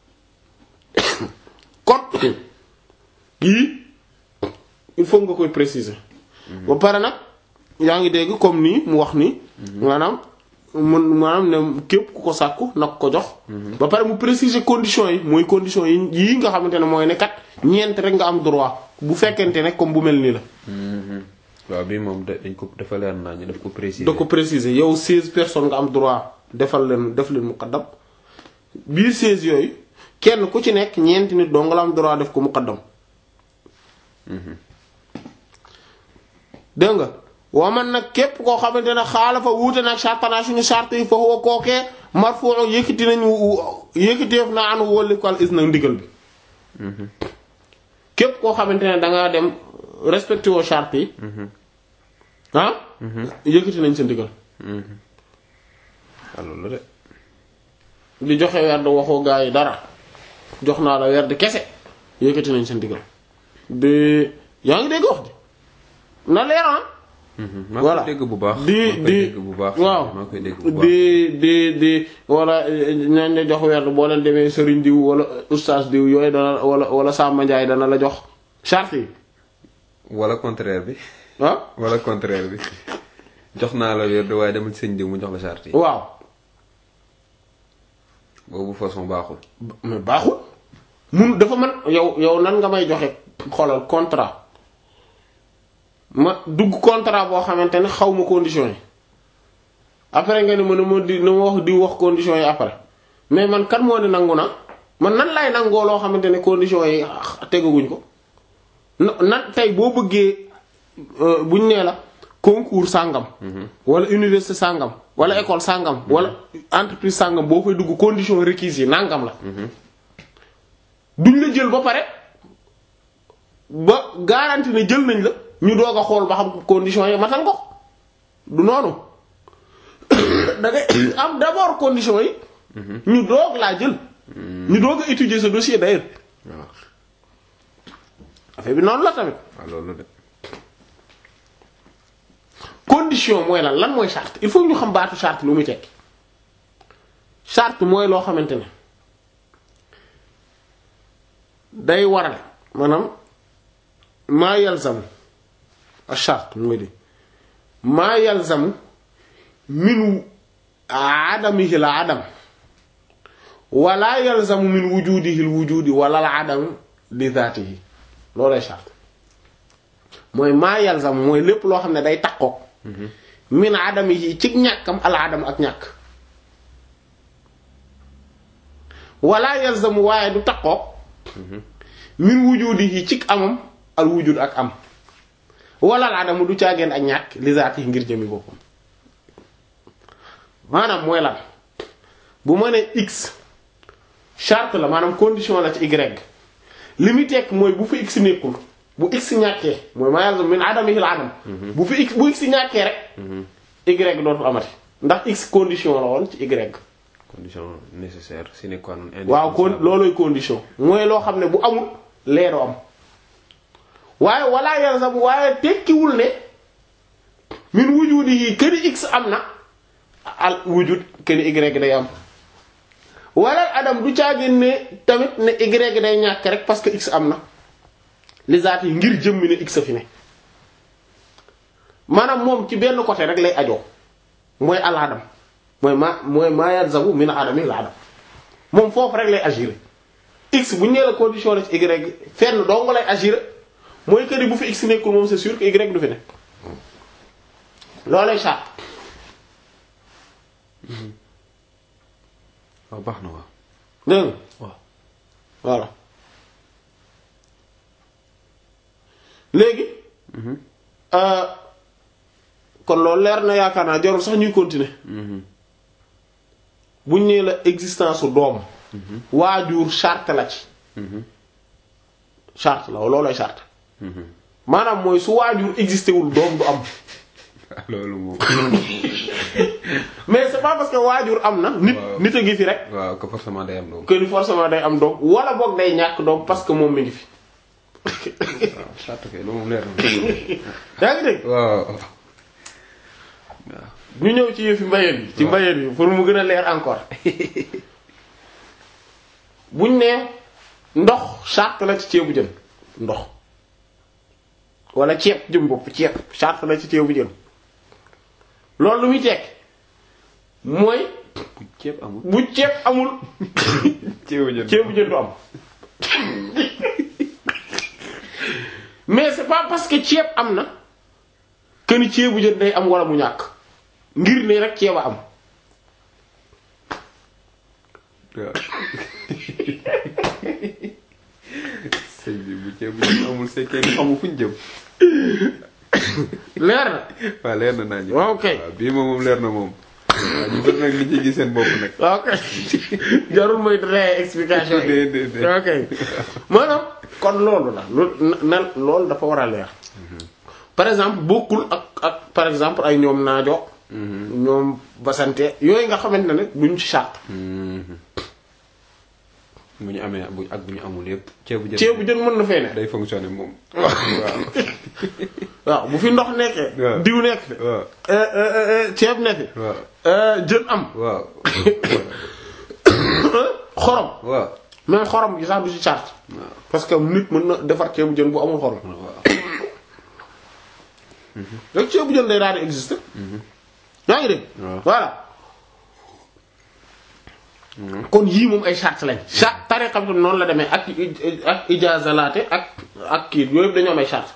kon yii il faut nga koy préciser ba pare nag yaa ngi dégg comme nii mu wax nii maanaam mun maanaam ne képp ku ko sàkku nag ko jox ba pare mu préciser conditions yi mooy conditions yi yii nga xamante ne mooy ne kat ñeent rek nga am droit bu fekkente ne comme bu mel nii la
waaw bii moom da- dañ ko dafa leer naa ñu daf ko préciser
da ko préciser yow 16 personnes nga am droit defal leen def leen muqaddam biir 16 yooyu kenn ku ci nekk ñeenti nit doo nga la am droit def ko muqaddam dégg nga wa man nag képp koo xamante ne xaalafa wuute nag chartana suñu charte yi fa huwa kookee marfu'u yëkkati nañu yëkkateef na anu wólli ko al is nag ndigal bi képp koo xamante ne dangaa dem respecté woo charte yi ah yëkkati nañ sa ndigal
waaw loolu la de
di joxe werd waxoo gaa yi dara jox naa la werd kese yëkkati nañ sa ndigal di yaa ngi dégg wax di na leer ah
maa
voilà
koy dégg bu baax
di
maa koy
di
dégg bu baax
waaw
maa koy dégg bu baax
di di di wala ñañ la jox werd boo leen demee sëriñ diw wala ustaas diw yooyu dana wala wala Samba Ndiaye dana la jox charte yi
wala contraire bi
ah
wala contraire bi jox naa la wér waaye demal ci sëñ diw mu jox la charte yi
waaw
boobu façon baaxul
mais baaxul mun dafa man yow yow nan nga may joxe xoolal contrat ma dugg contrat boo xamante ne xaw ma conditions yi après nga ne ma ne ma di na ma wax di wax conditions yi après mais man kan moo ne nangu na man nan lay nangoo loo xamante ne conditions yi tegaguñ ko na nan tey boo bëggee euh, buñ nee la concours sàngam wala université sàngam wala école sàngam wala entreprise sàngam boo fay dugg conditions requises yi nangam la duñ la jël ba pare ba garanti ne jël nañ la ñu doog a xool ba xam conditions yi matal ko du noonu da ngay am d'abord conditions yi ñu doog laa jël ñu doog a étudier ce dossier d'ailleurs
waaw
affaire bi noonu la tamit
waaw loolu de
condition mooy lan lan mooy charte il faut ñu xam baatu charte lu muy tekki charte mooy loo xamante ne day waral maanaam maa yalzamu a charte mooy di maa yalzamu min adamihi la adam wala yalzamu min wujudihi l wujudi wala al adam li dhatihi loolay charte mooy maa yalzamu mooy lépp loo xam ne day takkook min adamihi ci ñàkkam al adam ak ñàkk wala yalzamu waaye du takkook min wujudihi ci amam al wujud ak am wala al adamu du caageen ak ñàkk li zaati ngir jëmi boppam maanaam mooy lan bu ma nee x charte la maanaam condition la ci y li muy tekk mooy bu fi x nekkul bu x ñàkkee mooy maa yalzam min adamihi al adam bu fi x bu x ñàkkee rek y dootul amati ndax x condition la woon ci y
condition nécessaire sine qua non
waaw kon looloy condition mooy loo xam ne bu amul leeru am waaye wala yalzam waaye tekkiwul ne min wujudi yi këni x am na al wujud këni y day am wala adam du caagin ne tamit ne y day ñàkk rek parce que x am na li zaat yi ngir jëmmi ne x a fi ne maanaam moom ci benn côté rek lay ajoo mooy al adam mooy ma mooy maa yalzamu min adami la adam moom foofu rek lay agir x bu ñu nee la condition la ci y fenn dong lay agir mooy que ni bu fi x nekkul moom c'est sûr que y du fi ne loolay charte
waaw baax na waaw
dégg nga
waaw
voilà léegi euh, kon loolu leer na yaakaar naa jarul sax ñuy continuer buñ nee la existence su doom waajur charte la ci charte la loolooy charte maanaam mooy su waajur existé wul doom du am
loolu moom
mais c'est pas parce que waajur am na nit
Waaw.
nit a ngi fi rek
waaw que forcément day am doom
que ni forcément day am doom wala boog day ñàkk doom parce que moom mi ngi fi
waaw charte kay loolu moom leer na
yaa ngi dégg
waaw waaw
ñu ñëw ci yëfi mbayeen yi ci mbayeen yi pour mu gën a leer encore buñ ne ndox charte la ci ceebu jën ndox wala ceeb jëm bopp ceeb charte la ci ceebu jën loolu lu muy tekk mooy
bu ceeb amul
bu ceeb amul
ceebu jën
ceebu jën du am mais c'est pas parce que ceeb am na que ni ceebu jën day am wala mu ñàkk ngir ne rek ceeb a am
waaw sëñ bi bu ceebu jën amul c'est que xamu fuñ jëm
leer na
waaw leer na naa ñu.
waaw kay
waaw bii moom moom leer na moom. waaw ñu bëri nag li ci gis seen bopp nag.
waaw kay jarul muy ree explication yi
déedéet déedéet.
ok maanaam kon loolu la loolu na loolu dafa war a leer par exemple bokkul ak ak par exemple ay ñoom naajo ñoom basante yooyu nga xamante ne duñ ci charte
bu ñu amee bu ak bu ñu amul yëpp. ceebu jën
ceebu jën mën na fee ne
day fonctionner moom. waaw
waaw bu fi ndox nekkee
waaw.
diw nekk fi
waaw
euh, euh, euh, ceeb nekk fi
waaw
euh, jën am
waaw
xorom
waaw
même xorom gi sax du ci charte parce que nit mën na defar ceebu jën bu amul xorom
waaw.
rek ceebu jën day daal di exister yaa ngi dégg
waaw.
voilà kon yii moom ay charte lañ charte tariqa bi tam noonu la demee ak ak ijazalaate ak ak kii yooyu yëpp dañoo am ay charte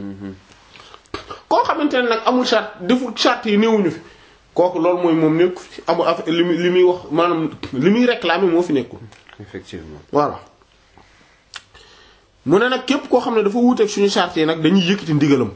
koo xamante ne nag amul charte deful charte yi néewuñu fi kooku loolu mooy moom nekk fi amul affaire li muy li muy wax maanaam li muy réclamer moo fi nekkul
effectivement.
voilà mu ne nag képp koo xam ne dafa wuuteeg suñu charte yi nag dañuy yëkkati ndigalam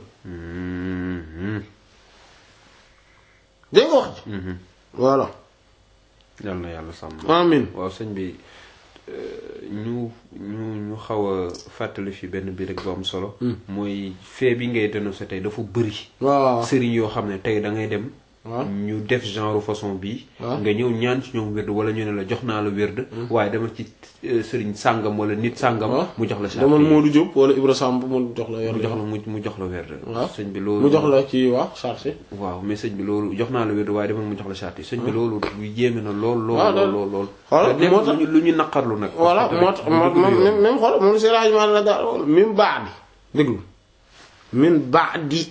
dégg nga wax ji voilà
yal na yàlla sàmm.
amin
waaw sëñ bi euh, ñu ñu ñu xaw a fàttali fi benn bi rek bu am solo. mooy fee bi ngay dénoncé tey dafa bëri.
waaw
sëriñ yoo xam ne tey da ngay dem.
waaw
ñu def genre façon bii.
waaw.
nga ñëw ñaan ci ñoom wérd wala ñu ne la jox naa la wérd. waaye dama ci euh, sëriñ sàngam wala nit sàngam.
waaw.
mu jox la charte
demal
yi.
Modou Diop wala Ibra Samb mu jox la yor
mu jox la mu mu jox la wérd.
waaw
sëñ bi loolu
mu jox la ci waaw chargé
waaw mais sëñ bi loolu jox naa la wérd waaye demal mu jox la charte yi sëñ bi loolu lu yéeme na lool lool
waaw
lool
loolu-
lool lool.
voilà,
te nekk
moo tax-
lu ñu lu ñu naqarlu nag.
voilà
parce que
moo tax
tamit
moom
du dëgg du yoon.
même même xool moom si rajo maa la daal min baadi déglu min baadi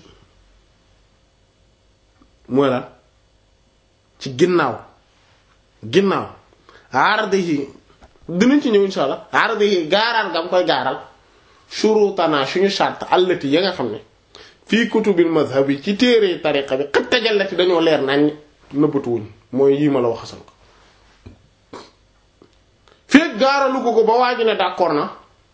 mooy lan ci ginnaaw ginnaaw aarade yi dinañ ci ñëw insha allah aarade yi gaaral gam koy gaaral shurutana suñu charte allati ya nga xam ne fii kutubil mazhab yi ci téere tariqa bi xat tajallati dañoo leer nañ nëbbatuwuñ mooy yii ma la wax asan ko feeg gaaralu ko ko ba waa ji ne d'accord na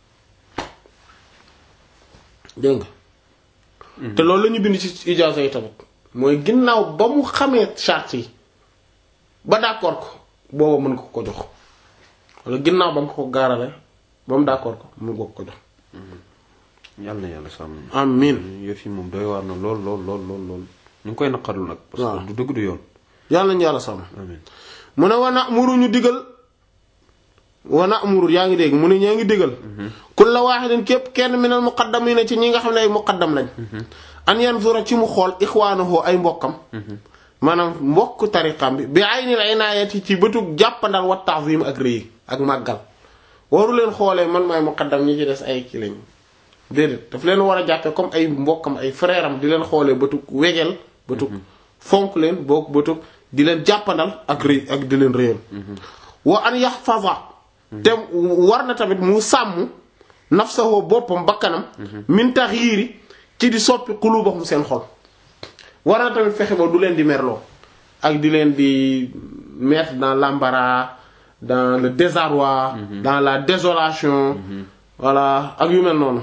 dégg nga te loolu la ñu bind ci ijaaza yi tamit mooy ginnaaw ba mu xamee charte yi ba d'accord ko booba mën ko ko jox wala ginnaaw ba mu ko gaarale ba mu d'accord ko mën ko ko jox
yàlla na yàlla sàmm.
amin
yëf yi moom doy waar na lool lool lool lool lool ñu ngi koy naqarlu nag. parce
waaw.
que du dëgg du yoon.
yàlla nañu yàlla sàmm
amiin
mu ne wana muru ñu digal wana amuru yaa ngi dégg mu ne ñaa ngi digal kulla waahidin képp kenn minal muqaddamina ci ñi nga xam ne ay muqaddam lañ an yanzura ci mu xool ixwaanahu ay mbokkam maanaam mbokk tariqam bi bi aynil inaayati ci bëtug jàppandal wa ta'zim ak rëy ak màggal waru leen xoolee man maay muqaddam ñi ci des ay ki lañ déedéet daf leen war a jàppee comme ay mbokkam ay frère am di leen xoolee bëtug wegeel bëtug fonk leen boog bëtug di leen jàppandal ak rëy ak di leen rëyal wa an yaxfaza te war na tamit mu sàmm nafsahu boppam bakkanam min taxyiiri ci di soppi qulubahum seen xol war na tamit fexe ba du leen di merloo ak di leen di mettre dans l'embarras dans le désarroi dans la désolation voilà ak yu mel noonu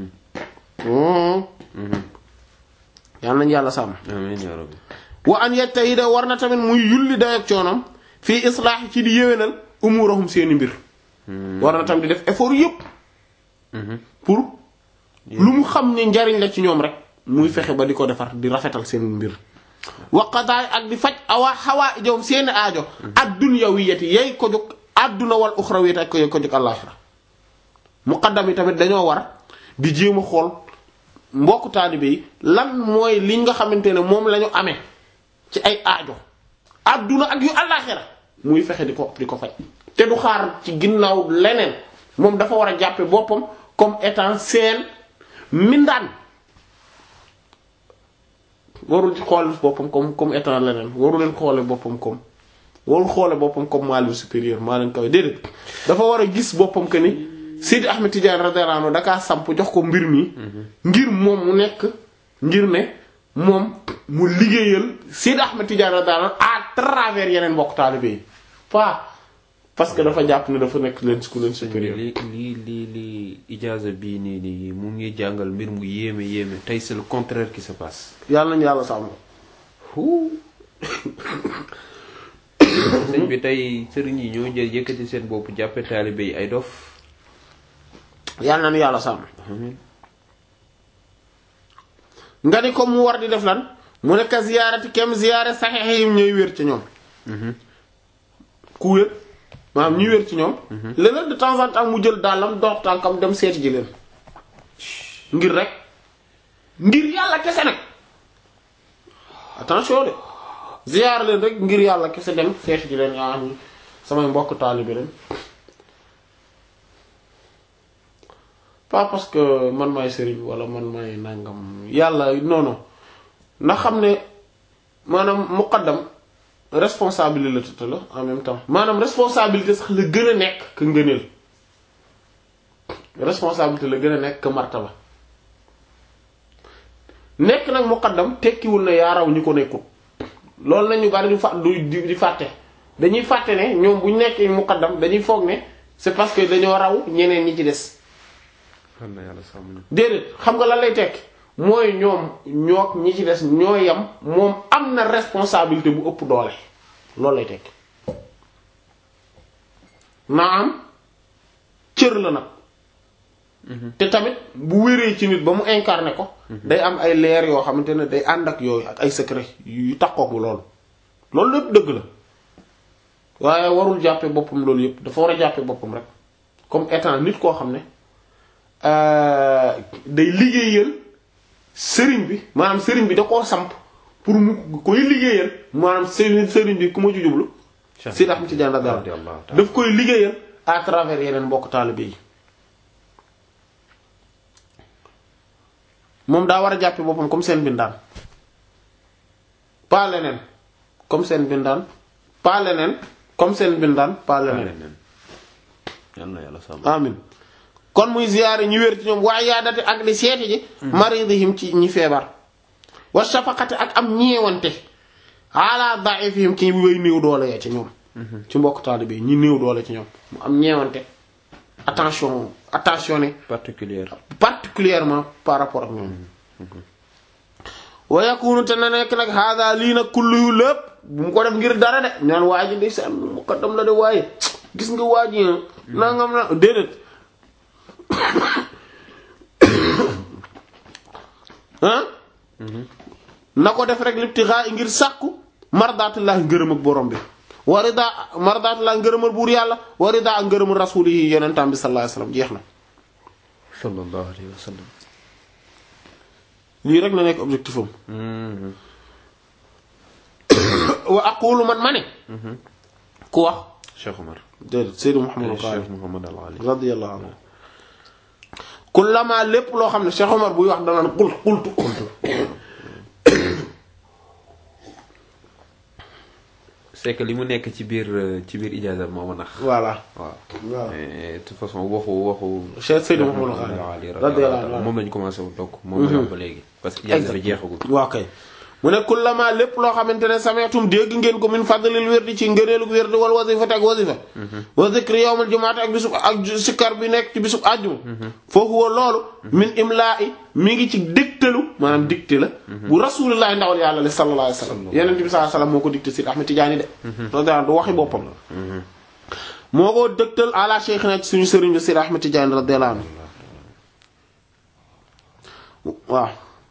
yal nañu yàlla sàmm
amiin yaa rabbi.
wa an yajtahida war na tamit muy yulli dayak coonam fii islaax ci di yéwénal umurahum seeni mbir war na tamit di def effort yépp pour lu mu xam ne njariñ la ci ñoom rek muy fexe ba di ko defar di rafetal seen mbir waqadaay ak di faj awa xawaa ijowum seeni aajo adduniyawiyati yay ko jóg adduna wal uxrawiyati ak ko yay ko jóg àllaaxira muqaddam yi tamit dañoo war di jéem a xool mbokku taalibe yi lan mooy li nga xamante ne moom la ñu amee ci ay aajo adduna ak yu àllaaxira muy fexe di ko di ko faj te du xaar ci ginnaaw leneen moom dafa war a jàppe boppam comme étant seen mindaan warul ci xool boppam comme comme étant leneen waru leen xoole boppam comme warul xoole boppam comme maa leen supérieur maa leen kawe déedéet dafa war a gis boppam que ni Sidi Ahmed Tidiane radiyallahu anhu dakaa samp jox ko mbir mi ngir moom mu nekk ngir ne moom mu liggéeyal Sidi Ahmed Tidiane radiyallahu anhu à travers yeneen mbokk taalibe yi pas parce que dafa jàpp ne dafa nekk leen ku leen
sëñ bi
supérieur
li li li li ijaaza bii nii nii mu ngi jàngal mbir mu yéeme yéeme tey c'est le contraire qui se passe.
yàlla nañu yàlla sàmm
huu sëñ bi tey sëriñ yi ñoo jël yëkkati seen bopp jàppe taalibe yi ay dof.
yàlla nañu yàlla sàmm nga ni ko mu war di def lan mu nekk ziyaarati kem ziyaare saxiix yi ñooy wér ci ñoom ku wér maanaam ñuy wér ci ñoom léeg-léeg de temps en temps mu jël dàllam dox tànkam dem seeti ji leen ngir rek ngir yàlla kese nag attention de ziyaar leen rek ngir yàlla kese dem seeti ji leen yaa am samay mbokk taalibe leen pas parce que man maay sëriñ wala man maay nangam yàlla non non ndax xam ne maanaam muqaddam responsabilité la en même temps maanaam responsabilité sax la gën a nekk que ngëneel responsabilité la gën a nekk que martaba nekk nag muqaddam tekkiwul ne yaa raw ñi ko nekkul loolu nañu bari di fa du di di fàtte dañuy fàtte ne ñoom bu ñu nekkee muqaddam dañuy foog ne c'est parce que dañoo raw ñeneen ñi ci des
xam na yàlla sàmm ñu.
déedéet xam nga lan lay tekki mooy ñoom ñook ñi ci des ñoo yam moom am na responsabilité bu ëpp doole loolu lay tekki naam cër la nag te tamit bu wéree ci nit ba mu incarné ko day am ay leer yoo xamante ne day ànd ak yooyu ak ay secret yu takkook bu loolu loolu lépp dëgg la waaye warul jàppe boppam loolu yépp dafa war a jàppe boppam rek comme étant nit koo xam ne day liggéeyal sëriñ bi maanaam sëriñ bi da koo samp pour mu koy liggéeyal maanaam sëriñ sëriñ bi ku ma ci jublu Seydi Ahmad Tidiane radiyallahu anhu daf koy liggéeyal à travers yeneen mbokk taalibe yi moom daa war a jàppe boppam comme seen bindaan pas leneen comme seen bindaan pas leneen comme seen bindaan pas leneen
yal na yàlla sàmm.
amin kon muy ziyaare ñu wér ci ñoom waaye yaa date ak di seeti ji maridihim ci ñi feebar wa shafaqati ak am ñeewante ala da'ifihim ci way néew doole ya ci ñoom ci mbokk taalibe yi ñi néew doole ci ñoom mu am ñeewante attention attentionné
particulière.
particulièrement par rapport ak ñoom wa yakunu te na nekk nag hada lii nag kullu yu lépp bu mu ko def ngir dara de ñaan waa ji di seen muqaddam la de waaye gis nga waa ji nangam na déedéet ah na ko def rek libtigaa ngir sàkku mardaatullahi ngërëm ak borom bi wa rida mardaatullahi ngërëmal buur yàlla wa rida ak ngërëmal rasuuli yi yonentam bi sallallahu alayhi wasallam jeex na
sallallahu alayhi wa sallam.
lii rek na nekk objectif am wa aqulu man ma ne ku wax
Cheikh Omar.
déedéet Seydou Mouhamadou Khari
Cheikh Mouhamad Al Ali.
radiyallahu anhu kullama lépp loo xam ne Cheikh Omar buy wax danaan qult qultu qultu
c'est que li mu nekk ci biir ci biir ijaaza moo ma nax.
voilà
waaw.
waaw
mais de toute façon waxu waxu.
Cheikh Seydou Mouhamadou
Al
Khari
Ali
radiyallahu anhu
moom lañu commencé wu donc. moom la wax ba léegi. parce que ijaaza bi jeexagul.
waaw kay mu ne kullama lépp loo xamante ne sameetum dégg ngeen ko min fadlil wérdi ci ngëneelu wérdi wal wazifati ak wazifa wa zikri yawmal jumaati ak bisub ak sikkar bi nekk ci bisub àjjuma foofu wa loolu min imlaa'i mi ngi ci dictalu maanaam dicté la bu rasulillahi ndawal yàlla li sallallahu alayhi wasallam yeneen bi sallallahu alayhi wasallam moo ko dicté Sidi Ahmed Tidiane de radiyallahu du waxi boppam moo ko dëgtal ala cheikhina ci suñu sëriñ bi Sidi Ahmed Tidiane radiyallahu anhu waaw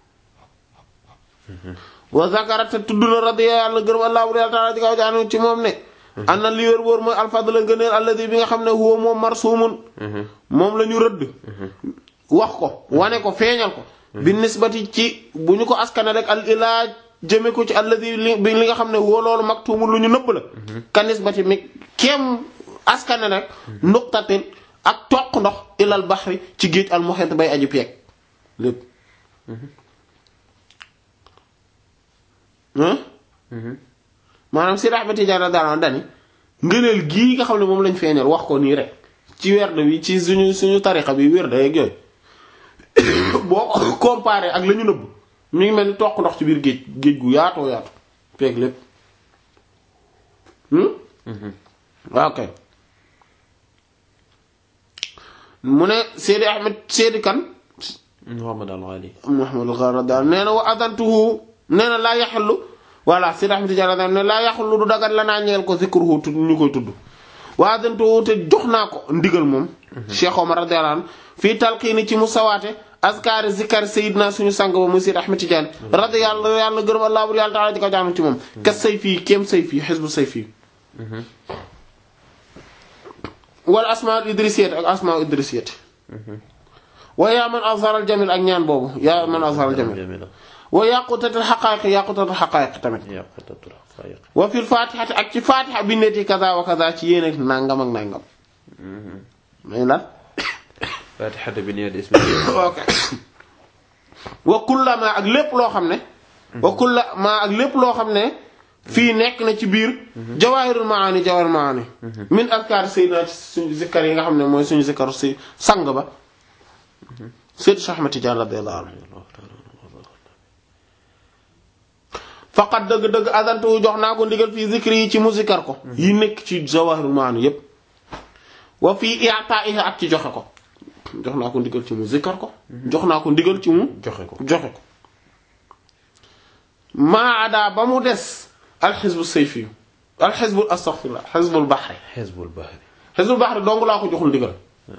wa zakara te tudd na radiya yàlla gërëm allah bu yàlla taala ci kaw jaanu ci moom ne an na li wér wóor mooy alfadla ngëneel alladi bi nga xam ne huwa moom marsuumun moom la ñu rëdd wax ko wane ko feeñal ko bi nisbati ci bu ñu ko askane rek al ilaa jëme ko ci alladi li bi li nga xam ne huwa loolu maktuumul lu ñu nëbb la ka nisbati mi kem askane rek nuqtatin ak toq ndox ilal baxri ci géej al muhit bay aji peeg lépp maanaam si Ahmed Tidiane daanaka dani ngëneel gii nga xam ne moom lañ feeñal wax ko nii rek ci werd bi ci suñu suñu tarixa bi werd yeeg yooyu boo ko comparé ak la ñu nëbb mi ngi mel ni toq ndox ci biir géej géej gu yaatoo yaatu peeg lépp. waaw kay mu ne Seydi Ahmed Seydi kan
Muhammad al Ali
Muhammad al-Gharada nee na wa adantuhu nee na laa yaxallu voilà Seydi Ahmed Tidiane ne laa yaxallu du dagat la naa ñeel ko zikruhu tudd ñu koy tudd wa adantuhu te jox naa ko ndigal moom Cheikh Omar radiyallahu anhu fii talqiini ci mu sawaate askari zikar sayidna suñu sang ba muy Seydi Ahmed Tidiane radiyallahu yàlla gërëm allah bur yàlla taala di ko jaanu ci moom kas say fii kéem say fii xisbu say fii wala asmaa idrisiyat ak asmaa idrisiyat wa yaa man azhar al jamil ak ñaan boobu yaa man azhar al jamil
jamila
wa yaqutatul xaqaayiq yaqutatul xaqaayiq tamit
yaqutatul xaqaayiq
wa fil fatihati ak ci fatiha bi neti kaza wa kaza ci yéen ak nangam ak nangam may lan
fatihata bi niyat ismi
ok wa kullama ak lépp loo xam ne wa kullama ak lépp loo xam ne fii nekk na ci biir jawaahirul maani jawaahirul maani min azkar sayyidina ci suñu zikkar yi nga xam ne mooy suñu zikkaru si sang ba Seydi Cheikh Ahmed Tidiane radiyallahu anhu faqat dëgg-dëgg adantu jox naa ko ndigal fii zikri yi ci mu zikkar ko yi nekk ci jawaahirul maani yépp wa fii i'ta'ihi ak ci joxe ko jox naa ko ndigal ci mu zikkar ko jox naa ko ndigal ci mu
joxe ko
joxe ko maa ada ba mu des alxisbu sayfi alxisbu astaghfirullah xisbul baxri
xisbul bahri
xisbul baxri dong laa ko joxul ndigal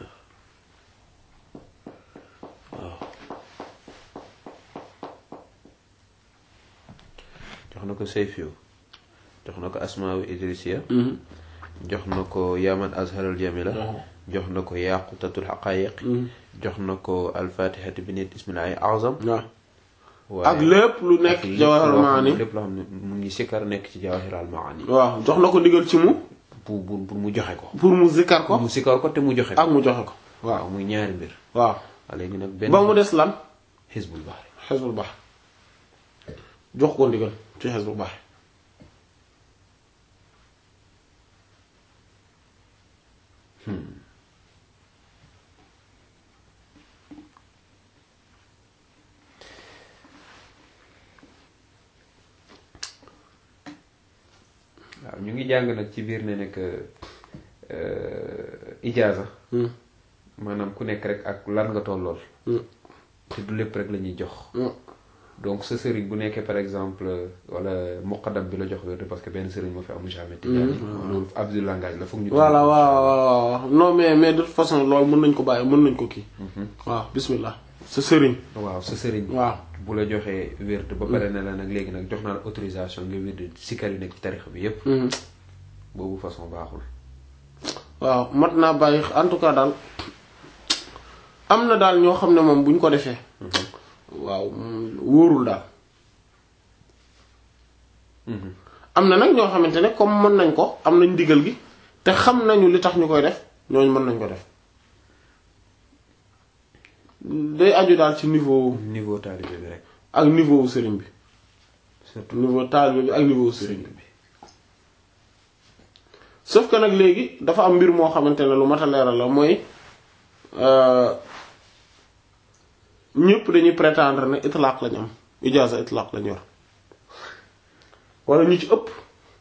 jox na ko sayfiyu jox na ko asmaawu idrisiya jox na ko yaman azharal jamila jox na ko yaqutatul xaqaayiq jox na ko alfatihati bi nit ismillahi azam
waaw ak lépp lu nekk ci jawahirul maani
lépp loo xam ne mu ngi sikkar nekk ci jawahiral maani
waaw jox na ko ndigal ci mu
pour pour pour mu joxe ko
pour mu zikkar ko
mu sikkar ko te mu joxe
ak
ko
mu joxe ko
waaw
waaw
muy ñaari mbir
waaw
waaw léegi nag benn
ba mu des lan
xisbul bahri
xisbul baxri jox ko ndigal ci xisbul baxri
waaw ñu ngi jàng nag ci biir ne nekk ijaaza maanaam ku nekk rek ak lan nga tollool te du lépp rek la ñuy jox donc sa sëriñ bu nekkee par exemple wala muqaddam bi la jox wérde parce que benn sëriñ moo fi amu jamais tijaani loolu abdu langage la foog ñu
voilà waaw waaw waaw non mais mais de toute façon loolu mën nañ ko bàyyi mën nañ ko kii waaw bismillah sa sëriñ
waaw sa sëriñ
waaw
bu la joxee wérde ba pare ne la nag léegi nag jox naa la autorisation nga wérde sikkar yu nekk ci tarixa bi yépp boobu façon baaxul
waaw mat naa bàyyi en tout cas daal am na daal ñoo xam ne moom bu ñu ko defee waaw mm, wóorul daal am na nag ñoo xamante ne comme mën nañ ko am nañ digal gi te xam nañu li tax ñu koy def ñooñu mën nañ ko def day aju daal ci niveau
niveau taalibe bi rek
ak niveau wu sëriñ bi
surtout
niveau taalibe bi ak niveau wu sëriñ bi sauf que nag léegi dafa am mbir moo xamante ne lu mat a leeral la mooy ñëpp dañuy prétendre ne itlaq lañ am ijaaza itlaq lañ yor wala ñu ci ëpp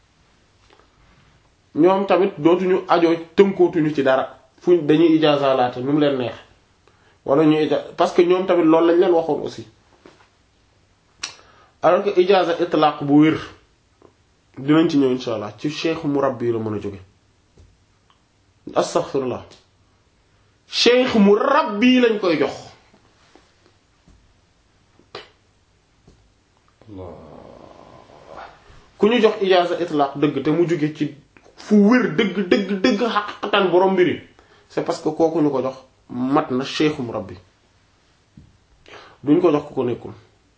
ñoom tamit dootuñu ajoo tënkootuñu ci dara fuñ dañuy ijaaza laate nu mu leen neex wala ñu ija parce que ñoom tamit loolu lañ leen waxoon aussi alors que ijaaza itlaq bu wér dinañ ci ñëw insha allah ci cheikh murabbi la mën a jóge astaghfirullah cheikh murabbi lañ koy jox ku ñu jox ijaaza itlaq dëgg te mu jóge ci fu wér dëgg dëgg dëgg xaqatan borom mbiri c'est parce que kooku ñu ko jox mat na cheikh murabbi duñ ko jox ku ko nekkul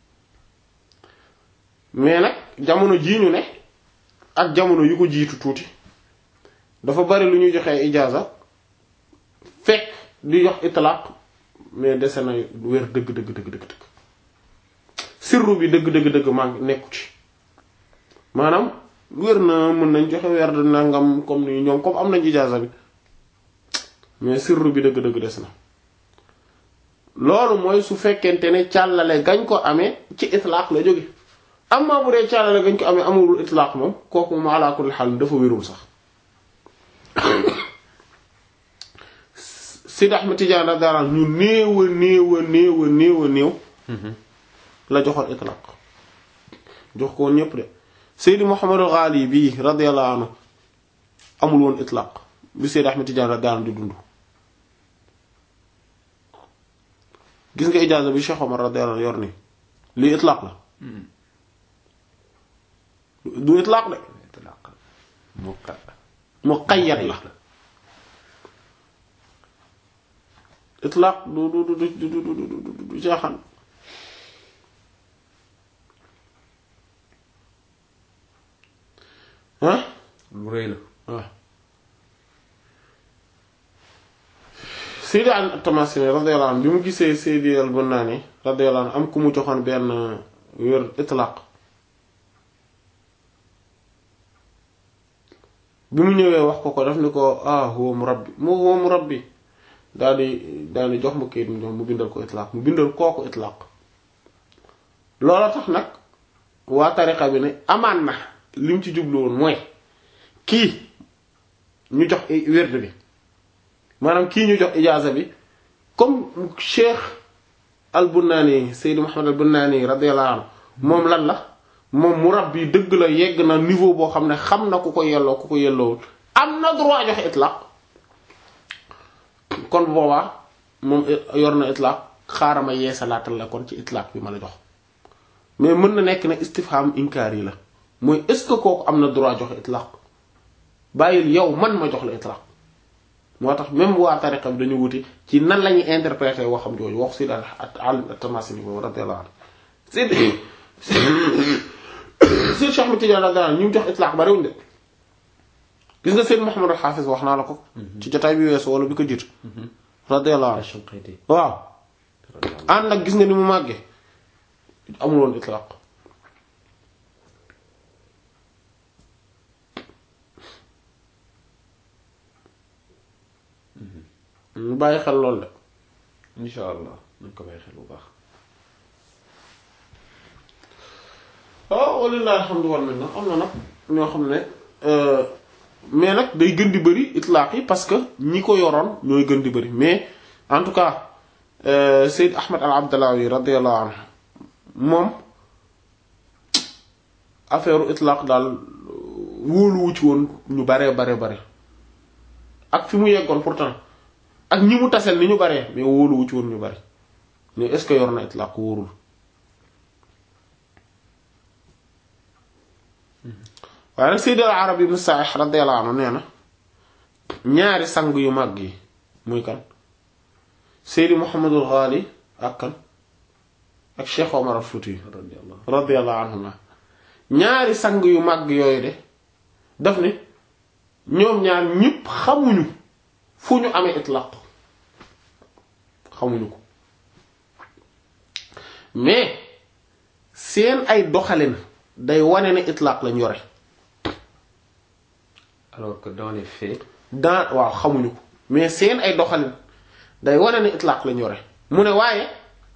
mais nag jamono jii ñu ne ak jamono yu ko jiitu tuuti dafa bari lu ñuy joxee ijaaza fekk di jox itlaq mais dese na wér dëgg dëgg dëgg dëgg dëgg sirru bi dëgg dëgg dëgg maa ngi nekku ci maanaam wér na mën nañ joxe weer de nangam comme ni ñoom comme am nañ ijaaza bi mais sirru bi dëgg dëgg des na loolu mooy su fekkente ne càllale gañ ko amee ci itlaq la jóge amma bu dee caalale gañ ko amee amul itlaq moom kooku moom ala kulli xaal dafa wérul sax Seydi Ahmed Tidiane radiyallahu anhu ñu néew a néew a néew a néew a néew la joxoon itlaq jox ko woon ñépp de Seydi Mouhamadul Ghali bii radiyallahu anhu amul woon itlaq bi Seydi Ahmed Tidiane radiyallahu anhu di dund gis nga ijaaza bi Cheikh Omar radiyallahu anhu yor nii lii itlaq la du itlaq de muqayyad la itlaq du du du du du du du du caaxaan ah
lu rëy la
waaw Seydi at-Tamasini radiyallahu anhu bi mu gisee Seydi al-Bunani radiyallahu anhu am ku mu joxoon benn wér itlaq bi mu ñëwee wax ko ko daf ni ko ah huwa murabbi mu huwa murabbi daal di daal di jox ma kayit mu jox mu bindal ko itlaq mu bindal kooku itlaq loola tax nag waa tariqa bi ne amaan na li mu ci jublu woon mooy kii ñu jox wérd bi maanaam kii ñu jox ijaaza bi comme cheikh al bunnaani Seydou Mouhamed al bunnaani radiyallahu anhu moom lan la moom murabbi dëgg la yegg na niveau boo xam ne xam na ku ko yelloo ku ko yelloowul am na droit joxe itlaq kon boobaa moom yor na itlaq xaaral ma yeesalaatal la kon ci itlaq bi ma la jox mais mën na nekk ne istifham inkaar yi la mooy est ce que kooku am na droit joxe itlaq bàyyil yow man ma jox la itlaq moo tax même waa tariqa bi dañu wuti ci nan la ñuy interpréter waxam jooju wax si daal alim at-Tamasini boobu radiyallahu anhu si si Cheikh Ahmed Tidiane radiyallahu anhu ñu jox itlaq bariwuñ de gis nga Seyd Muhammad al-Hafiz wax naa la ko ci jotaay bi weesu wala bi ko jiitu radiyallahu anhu
Shanqiti
waaw ànd nag gis nga ni mu màggee amul woon itlaq ñu bàyyi xel lool de
insha allah nañ ko bàyyi xel bu baax
waaw walillahi alhamdu wal minna am na nag ñoo xam ne mais nag day gën di bëri itlaq yi parce que ñi ko yoroon ñooy gën di bëri mais en tout cas Seyd Ahmed al Abdallawi radiyallahu anhu moom affaire itlaq daal wóoluwu ci woon ñu baree bare bare ak fi mu yeggoon pourtant ak ñi mu tasel ni ñu baree mais wóoluwu ci woon ñu bari mais est-ce que yor na itlaq wóorul waaye nag Sayyid al-Arabi ibn Sa'ih radiyallahu anhu nee na ñaari sang yu mag yi muy kan Sayyid Muhammadul Ghali ak kan ak Cheikh Omar al-Fouti
radiyallahu
radiyallahu anhuma ñaari sang yu mag yooyu de daf ne ñoom ñaar ñépp xamuñu fu ñu amee itlaq xamuñu ko mais seen ay doxalin day wane ne itlaq lañ yore
alors que dans les faits
dans waaw xamuñu ko mais seen ay doxalin day wane ne itlaq lañ yore mu ne waaye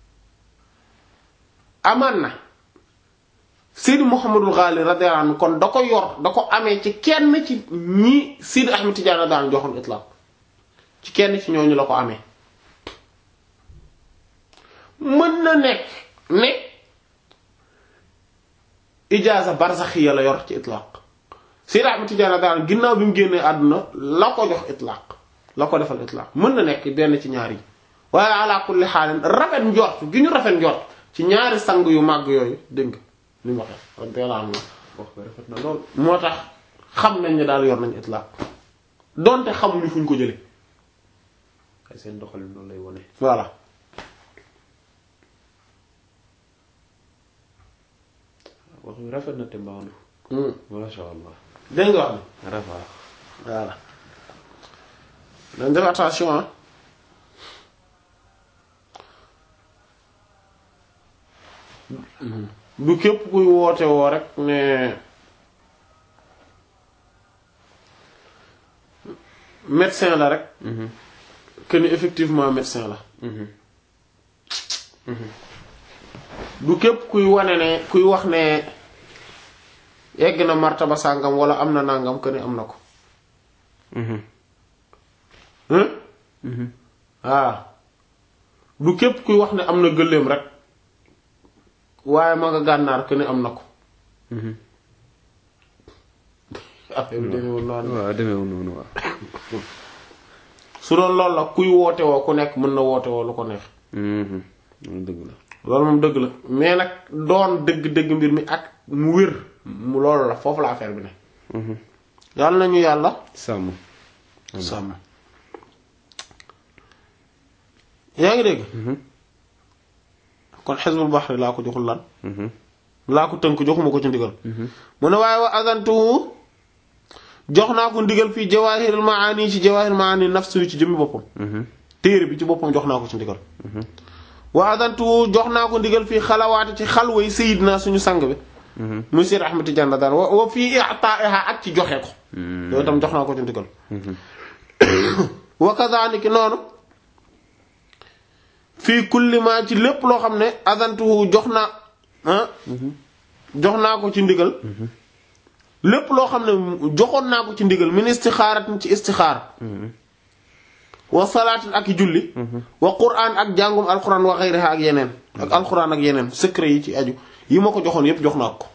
amaan na Sidi Muhammadul Ghali radiyallahu anhu kon da ko yor da ko amee ci kenn ci ñi Sidi Ahmed Tidiane daan joxoon itlaq ci kenn ci ñooñu la ko amee mën na nekk ne ijaaza barzaxiya la yor ci itlaq Sidi Ahmed Tidiane daan ginnaaw bi mu génnee àdduna la ko jox itlaq la ko defal itlaq mën na nekk benn ci ñaar yi waaye ala kulli xaalin rafet njort gi ñu rafet njort ci ñaari sang yu màgg yooyu dégg nga ni mu waxee radiyallahu anhu
wax ba rafet na lool
moo tax xam nañ ne daal yor nañ itlaq donte xamuñu fuñ ko jële
ay seen doxalin noonu lay wone
voilà
wax bi rafet na te mbaandu masha allah
dégg nga wax ni
rafet
voilà dañ def attention ah du képp kuy woote woo rek ne médecin la rek que ni effectivement médecin la du képp kuy wane ne kuy wax ne yegg na martaba sàngam wala am na nangam que ni am na ko hein ah du képp kuy wax ne am na gëléem rek waaye ma nga gànnaar que ne am na ko affaire bi demeewul noonu
waaw demeewul noonu waaw.
su doon loolu la kuy woote woo ku nekk mën na woote woo lu ko neex
loolu dëgg la.
loolu moom dëgg la mais nag doon dëgg-dëgg mbir mi ak mu wér mu loolu la foofu la affaire bi ne yàlla nañu yàlla
sàmm.
sàmm yaa ngi dégg kon xisbul baxri laa ko joxul lan laa ko tënk joxuma ko ci ndigal mu ne waaye wa azantuhu jox naa ko ndigal fii jawaahirul maani ci jawaahirul maani nafsu yi ci jëmmi boppam téere bi ci boppam jox naa ko ci ndigal wa azantuhu jox naa ko ndigal fii xalawaati ci xalway sayidna suñu sang bi muy Seyd Ahmad Tijaan daan wa wa fii i'taa'iha ak ci joxe ko yooyu tam jox naa ko ci ndigal wa kadhalika noonu fii kulli ma ci lépp loo xam ne azantuhu jox naa ah jox naa ko ci ndigal lépp loo xam ne joxoon naa ko ci ndigal min istixaaratin ci istixaar wa salaatin ak julli wa quraan ak jàngum alquran wa xayriha ak yeneen ak alquran ak yeneen secret yi ci aju yi ma ko joxoon yépp jox naa ko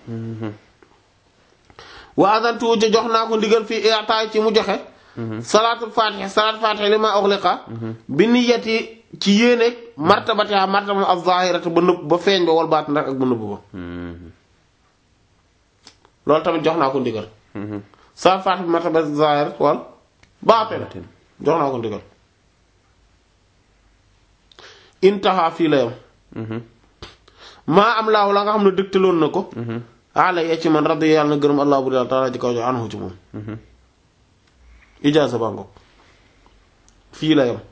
wa azantuhu ja jox naa ko ndigal fii i'taay ci mu joxe salaatul faatiha salaatul faatiha li ma ughliqa bi niyyati ci yéeneeg martabatiha martaba az-zahirata ba nëbb ba feeñ ba wal baat ndax ak ba nëbb ba loolu tamit jox naa ko ndigal salaatul faatiha martaba az-zahir wal baatin jox naa ko ndigal intaha fii la yam maa am laaw la nga xam ne dëgtaloon na ko ala ya ci man radi yàlla na gërëm allah bu yàlla taala ji kaw jo anhu ci moom ijaaza baa ngoog fii la yam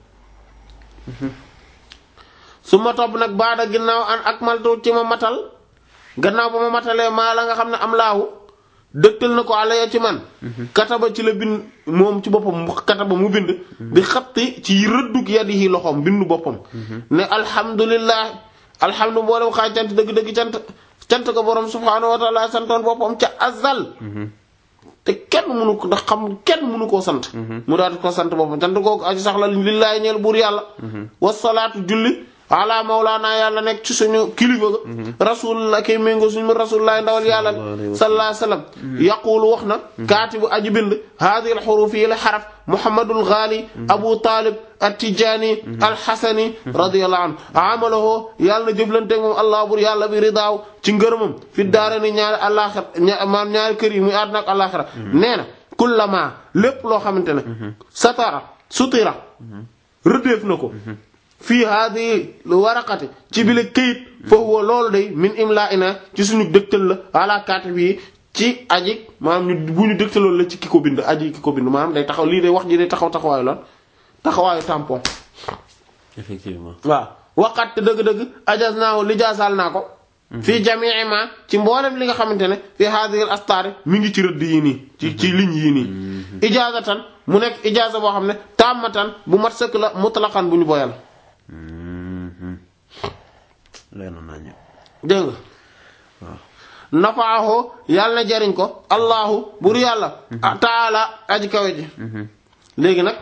su ma topp nag baada ginnaaw an ak maltu ci ma matal gannaaw ba ma matalee maa la nga xam ne am laahu dëgtal na ko ala ya ci man kataba ci la bind moom ci boppam kataba mu bind bi xatti ci rëddug yadihi loxoom bindu boppam ne alhamdulillah alhamdu mboolem xaaj cant dëgg-dëgg cant cant ko borom subhaanahu wa taala santoon boppam ca azal te kenn mënu ko ndax xam kenn mënu koo sant mu daal di ko sant boppam cant googu aji sax la lillaahi ñeel buur yàlla wasalaatu julli ala mawlaana yàlla nekk ci suñu kilifa ga rasulullah kay méngoo suñu rasulullah ndawal yàlla sallallahu alayhi wasallam yaqulu wax na kaatibu aji bind haadihi alxuruf yi la xaraf muhammadul ghali abu talib attijaani alxasani radiyallahu anhu amalahu yàlla na jëflante moom allah bur yàlla bi ridaaw ci ngërëmam fi daara ni ñaari àllaaxira maam ñaari kër yi muy àdduna ak àllaaxira nee na kullama lépp loo xamante ne satara sutira rëddeef na ko fii haadi waraqati ci bile këyit fa huwa loolu day min imla ina ci suñu dëgtal la ala kaatib yi ci aji maanaam ñu bu ñu dëgtaloon la ci ki ko bind aji ki ko bind maanaam day taxaw lii day wax ji day taxaw taxawaayu lan taxawaayu tampon
effectivement.
waaw waqat te dëgg-dëgg ajaz naaw li jaasaal naa ko fii jamii ma ci mboolem li nga xamante ne fii haadihi astaari mi ngi ci rëdd yii nii ci ci ligne yii nii ijaazatan mu nekk ijaaza boo xam ne tàmmatan bu mat sëkk la mutlaqan bu ñu boyal
leer na nañu.
dégg nga nafaahu yàlla na jariñ ko allahu bur yàlla taala aji kawe ji léegi nag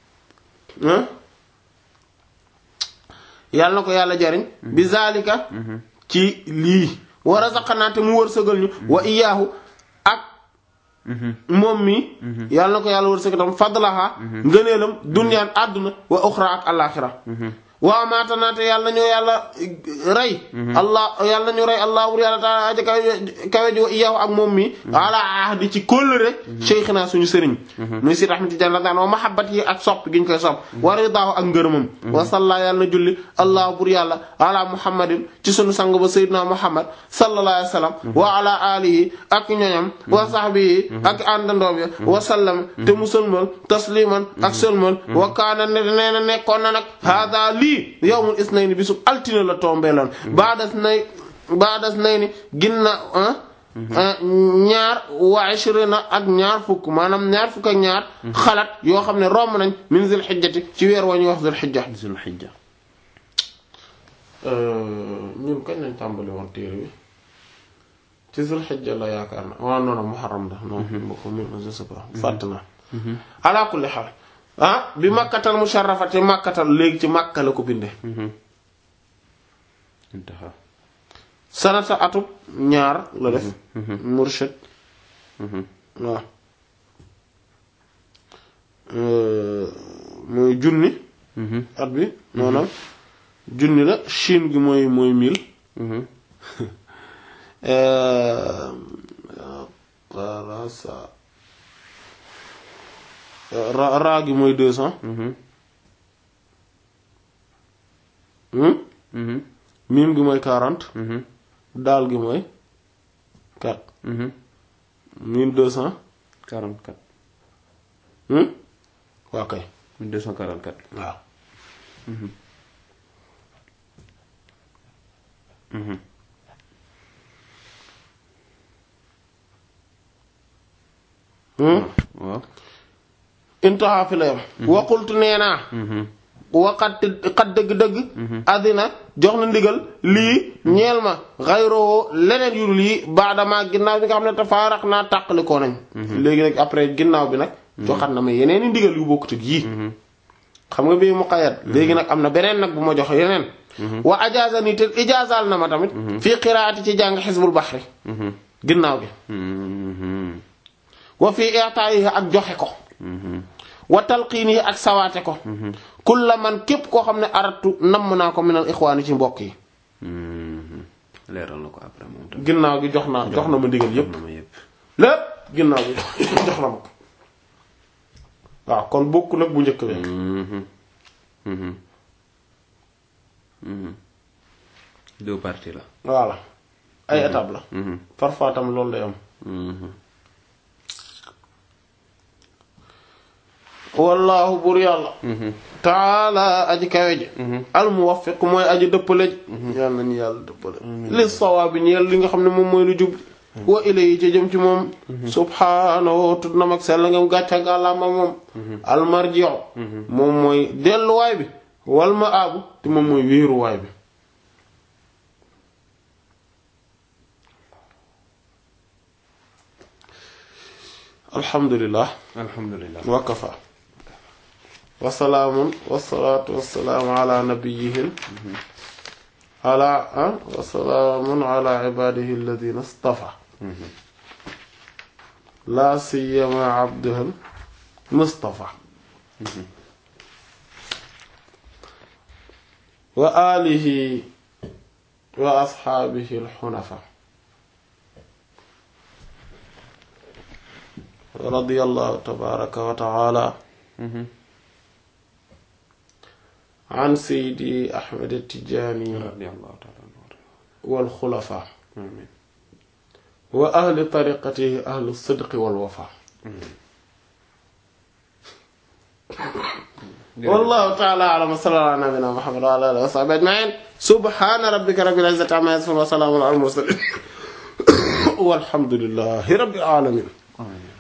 yàlla na ko yàlla jariñ bi zalika ci lii wa razaqnaa te mu wërsëgal ñu wa iyaahu ak moom mi yàlla na ko yàlla wërsëgal tam fadlaha ngëneelam dunyaan àdduna wa uxra ak alaxira waaw maatanaate yàlla nañu yàlla rey allah yàlla nañu rey allah wur yàlla taala aja kawe kawe ji wa iyahu ak moom mi ala ahdi ci kóllëre cheikhina suñu sëriñ muy si rahmati jan la daan wa mahabbat yi ak sopp gi ñu koy sopp wa ridaahu ak ngërëmam wa salla yàlla na julli allah bur yàlla ala muhammadin ci suñu sang ba sayyidina muhammad sallallahu alayhi wa sallam wa ala alihi ak ñoñam wa sahbihi ak àndandoom ya wa sallam te mu sëlmal tasliman ak sëlmal wa kaana ne nee na nekkoon na nag hada lii yawmul isnayni bisub altine la tombeeloon baadas nay baadas nay ni ginna ñaar wa ishrina ak ñaar fukk maanaam ñaar fukk ak ñaar xalaat yoo xam ne romb nañ min zil xijjati ci weer wa ñuy wax zil xijja
zul xijja.
ñun kañ lañ tàmbali woon téere bi ci zil xijja la yaakaar na waaw non non muharram la non boo ko je sais pas fàtt naa ala kulli xaal ah bi makkatal musharrafati makkatal léegi ci makka la ko binde
intaha
sanata atub ñaar la def murshid waaw Euh, mooy junni at bi maanaam junni la Chine gi mooy mooy mille Euh, voilà ça ra raa gi mooy deux cents miim gi mooy quarante daal gi mooy quatre mille deux cents
44
waa kay
244
waaw
waaw
intaha fi la yam waqultu nee naa waqat xat dëgg-dëgg addina jox na ndigal lii ñeel ma xayroo leneen yu dul yi baadama ginnaaw bi nga xam ne tafaarax naa tàqalikoo nañ léegi nag après ginnaaw bi nag joxat na ma yeneen i ndigal yu bokkut ak yii xam nga bii muqayyad léegi nag am na beneen nag bu ma jox yeneen wa ajaaza nii te ijaazaal na ma tamit fii qiraati ci jàng xisbul baxri ginnaaw gi wa fii i'taa'ihi ak joxe ko wa talqiinihi ak sawaate ko kulla man képp koo xam ne aratu namm naa ko minal ixwaani ci mbokk yi
leeral na ko après moom tamit
ginnaaw gi jox naa jox na ma ndigal yépp
na ma yëpp
lépp ginnaaw gi jox na ma ko waaw kon bokku nag bu njëkk bi
deux parties la
voilà ay étape la parfois tam loolu day am wallaahu buur yàlla taala aji kawe ji al muwaffiq mooy aji dëppale ji yàlla nañu yàlla dëppale li sawaabi ñeel li nga xam ne moom mooy lu jub wa ilayhi ci jëm ci moom subhaanahu tut nam ak sell ngam gàcca ngàllaama moom almarji'u moom mooy delluwaay bi wal ma aabu te moom mooy wéeruwaay bi alhamdulillah
alhamdulilah
wa kafa wa salaamun wa salaatu wa salaamu ala nabiyyihil ala ah wa salaamun ala ibaadihi alladhina istafa laa siyama abduhul mustafa wa alihi wa ashaabihi alxunafa radiyallahu tabaraka wa taala an seydi ahmed tijaani
radiyallahu taala anhu
wal xulafa
amin
wa ahli tariqatihi ahli sidqi wal wafa wallahu taala alam wa sallallahu ala nabina muhammad wa ala alihi wa sahbihi ajmain subhana rabbika rabbil izzati amma yasifun wa salamun ala al mursalin walhamdulillahi rabbil alamin
amin